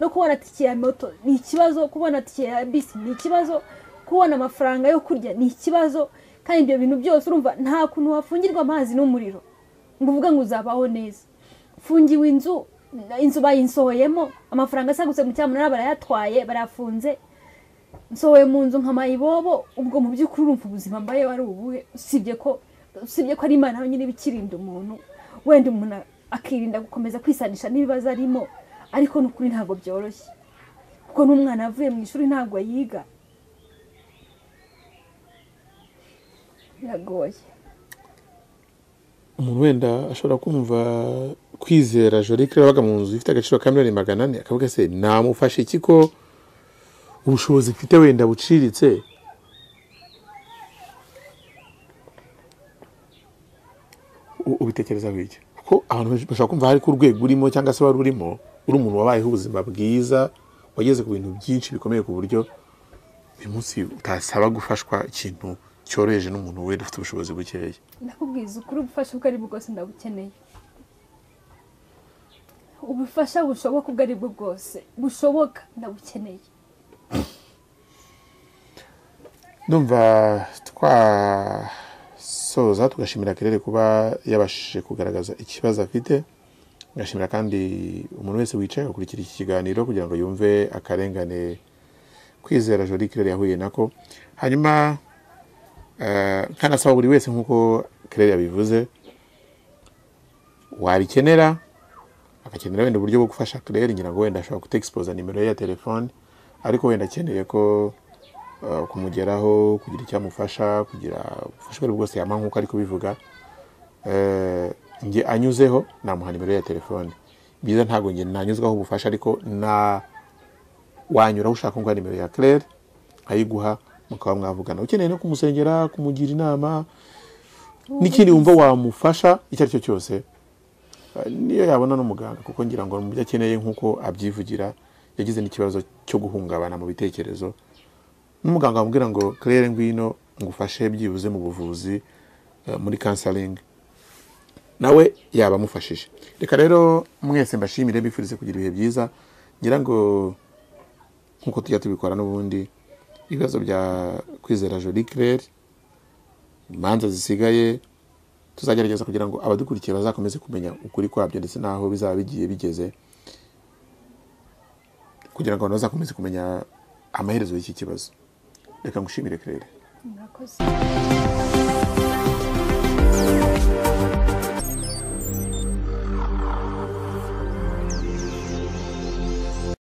no kubona tike ya moto ni ikibazo kubona tike ya bisi ni ikibazo kubona amafaranga yo kurya ni ikibazo kandi ibyo bintu byose urumva nta kuntu wafungirwa amazi n'umuriro ngo uvuge ngo uzabaho neza fungiwe inzu inzu bayinsohoyemo amafaranga asagutse mu cyamunara barayatwaye barafunze nsohoye mu nzu nka mayibobo ubwo mu by'ukuri urumva ubuzima mbaye wari ubuhe usibye ko usibye ko ari imana yonyine iba ikirinda umuntu wenda umuntu akirinda gukomeza kwisanisha n'ibibazo arimo ariko ni ukuri ntabwo byoroshye kuko n'umwana avuye mu ishuri ntabwo yiga biragoye umuntu wenda ashobora kumva kwizera jorike yabaga mu nzu ifite agaciro ka miliyoni magana ane akavuga se namufashe iki ko ubushobozi mfite wenda buciriritse U- ubitekerezaho iki kuko abantu benshi bashobora kumva hari ko urwego urimo cyangwa se wari urimo uri umuntu wabayeho ubuzima bwiza wageze ku bintu byinshi bikomeye ku buryo uyu munsi utasaba gufashwa ikintu cyoroheje n'umuntu wenda ufite ubushobozi bukeya ndakubwiza ukuri ubufasha ubwo ari bwo bwose ndabukeneye ubufasha bushoboka ubwo ari bwo bwose bushoboka ndabukeneye ndumva twasoza tugashimira kerere kuba yabashije kugaragaza ikibazo afite tugashimira kandi umuntu wese wicaye agakurikira iki kiganiro kugira ngo yumve akarengane kwizera jori kerere yahuye nako hanyuma eh, nkanasaba buri wese nk'uko kerere yabivuze wabikenera agakenera wenda uburyo bwo gufasha kerere ngira ngo wenda ashobora kutexpoza nimero ye ya telefone ariko wenda akeneye ko uh, kumugeraho kugira icyamufasha kugira ubufasha ubwo ari bwo bwose yampa nk'uko ari kubivuga Eh, njye anyuzeho namuha nimero ya telefone byiza ntabwo njye nanyuzwaho ubufasha ariko na wanyuraho ushaka ngo nimero ya claire ayiguha mukaba mwavugana ukeneye no kumusengera kumugira inama n'ikindi wumva wamufasha icyo ari cyo cyose eh, niyo yabona n'umuganga kuko ngira ngo mu byo akeneye nk'uko abyivugira yagize n'ikibazo cyo guhungabana mu bitekerezo n'umuganga wamubwira ngo claire ngwino ngufashe byibuze mu buvuzi eh, muri counseling nawe yaba amufashije reka rero mwese mbashimire bifurize kugira ibihe byiza ngira ngo nk'uko tujya tubikora n'ubundi ibibazo bya kwizera joli claire imanza zisigaye tuzagerageza kugira ngo abadukurikiye bazakomeze kumenya ukuri kwabyo ndetse n'aho bizaba bigiye bigeze kugira ngo abantu bazakomeze kumenya amaherezo y'iki kibazo reka ngushimire claire murakoze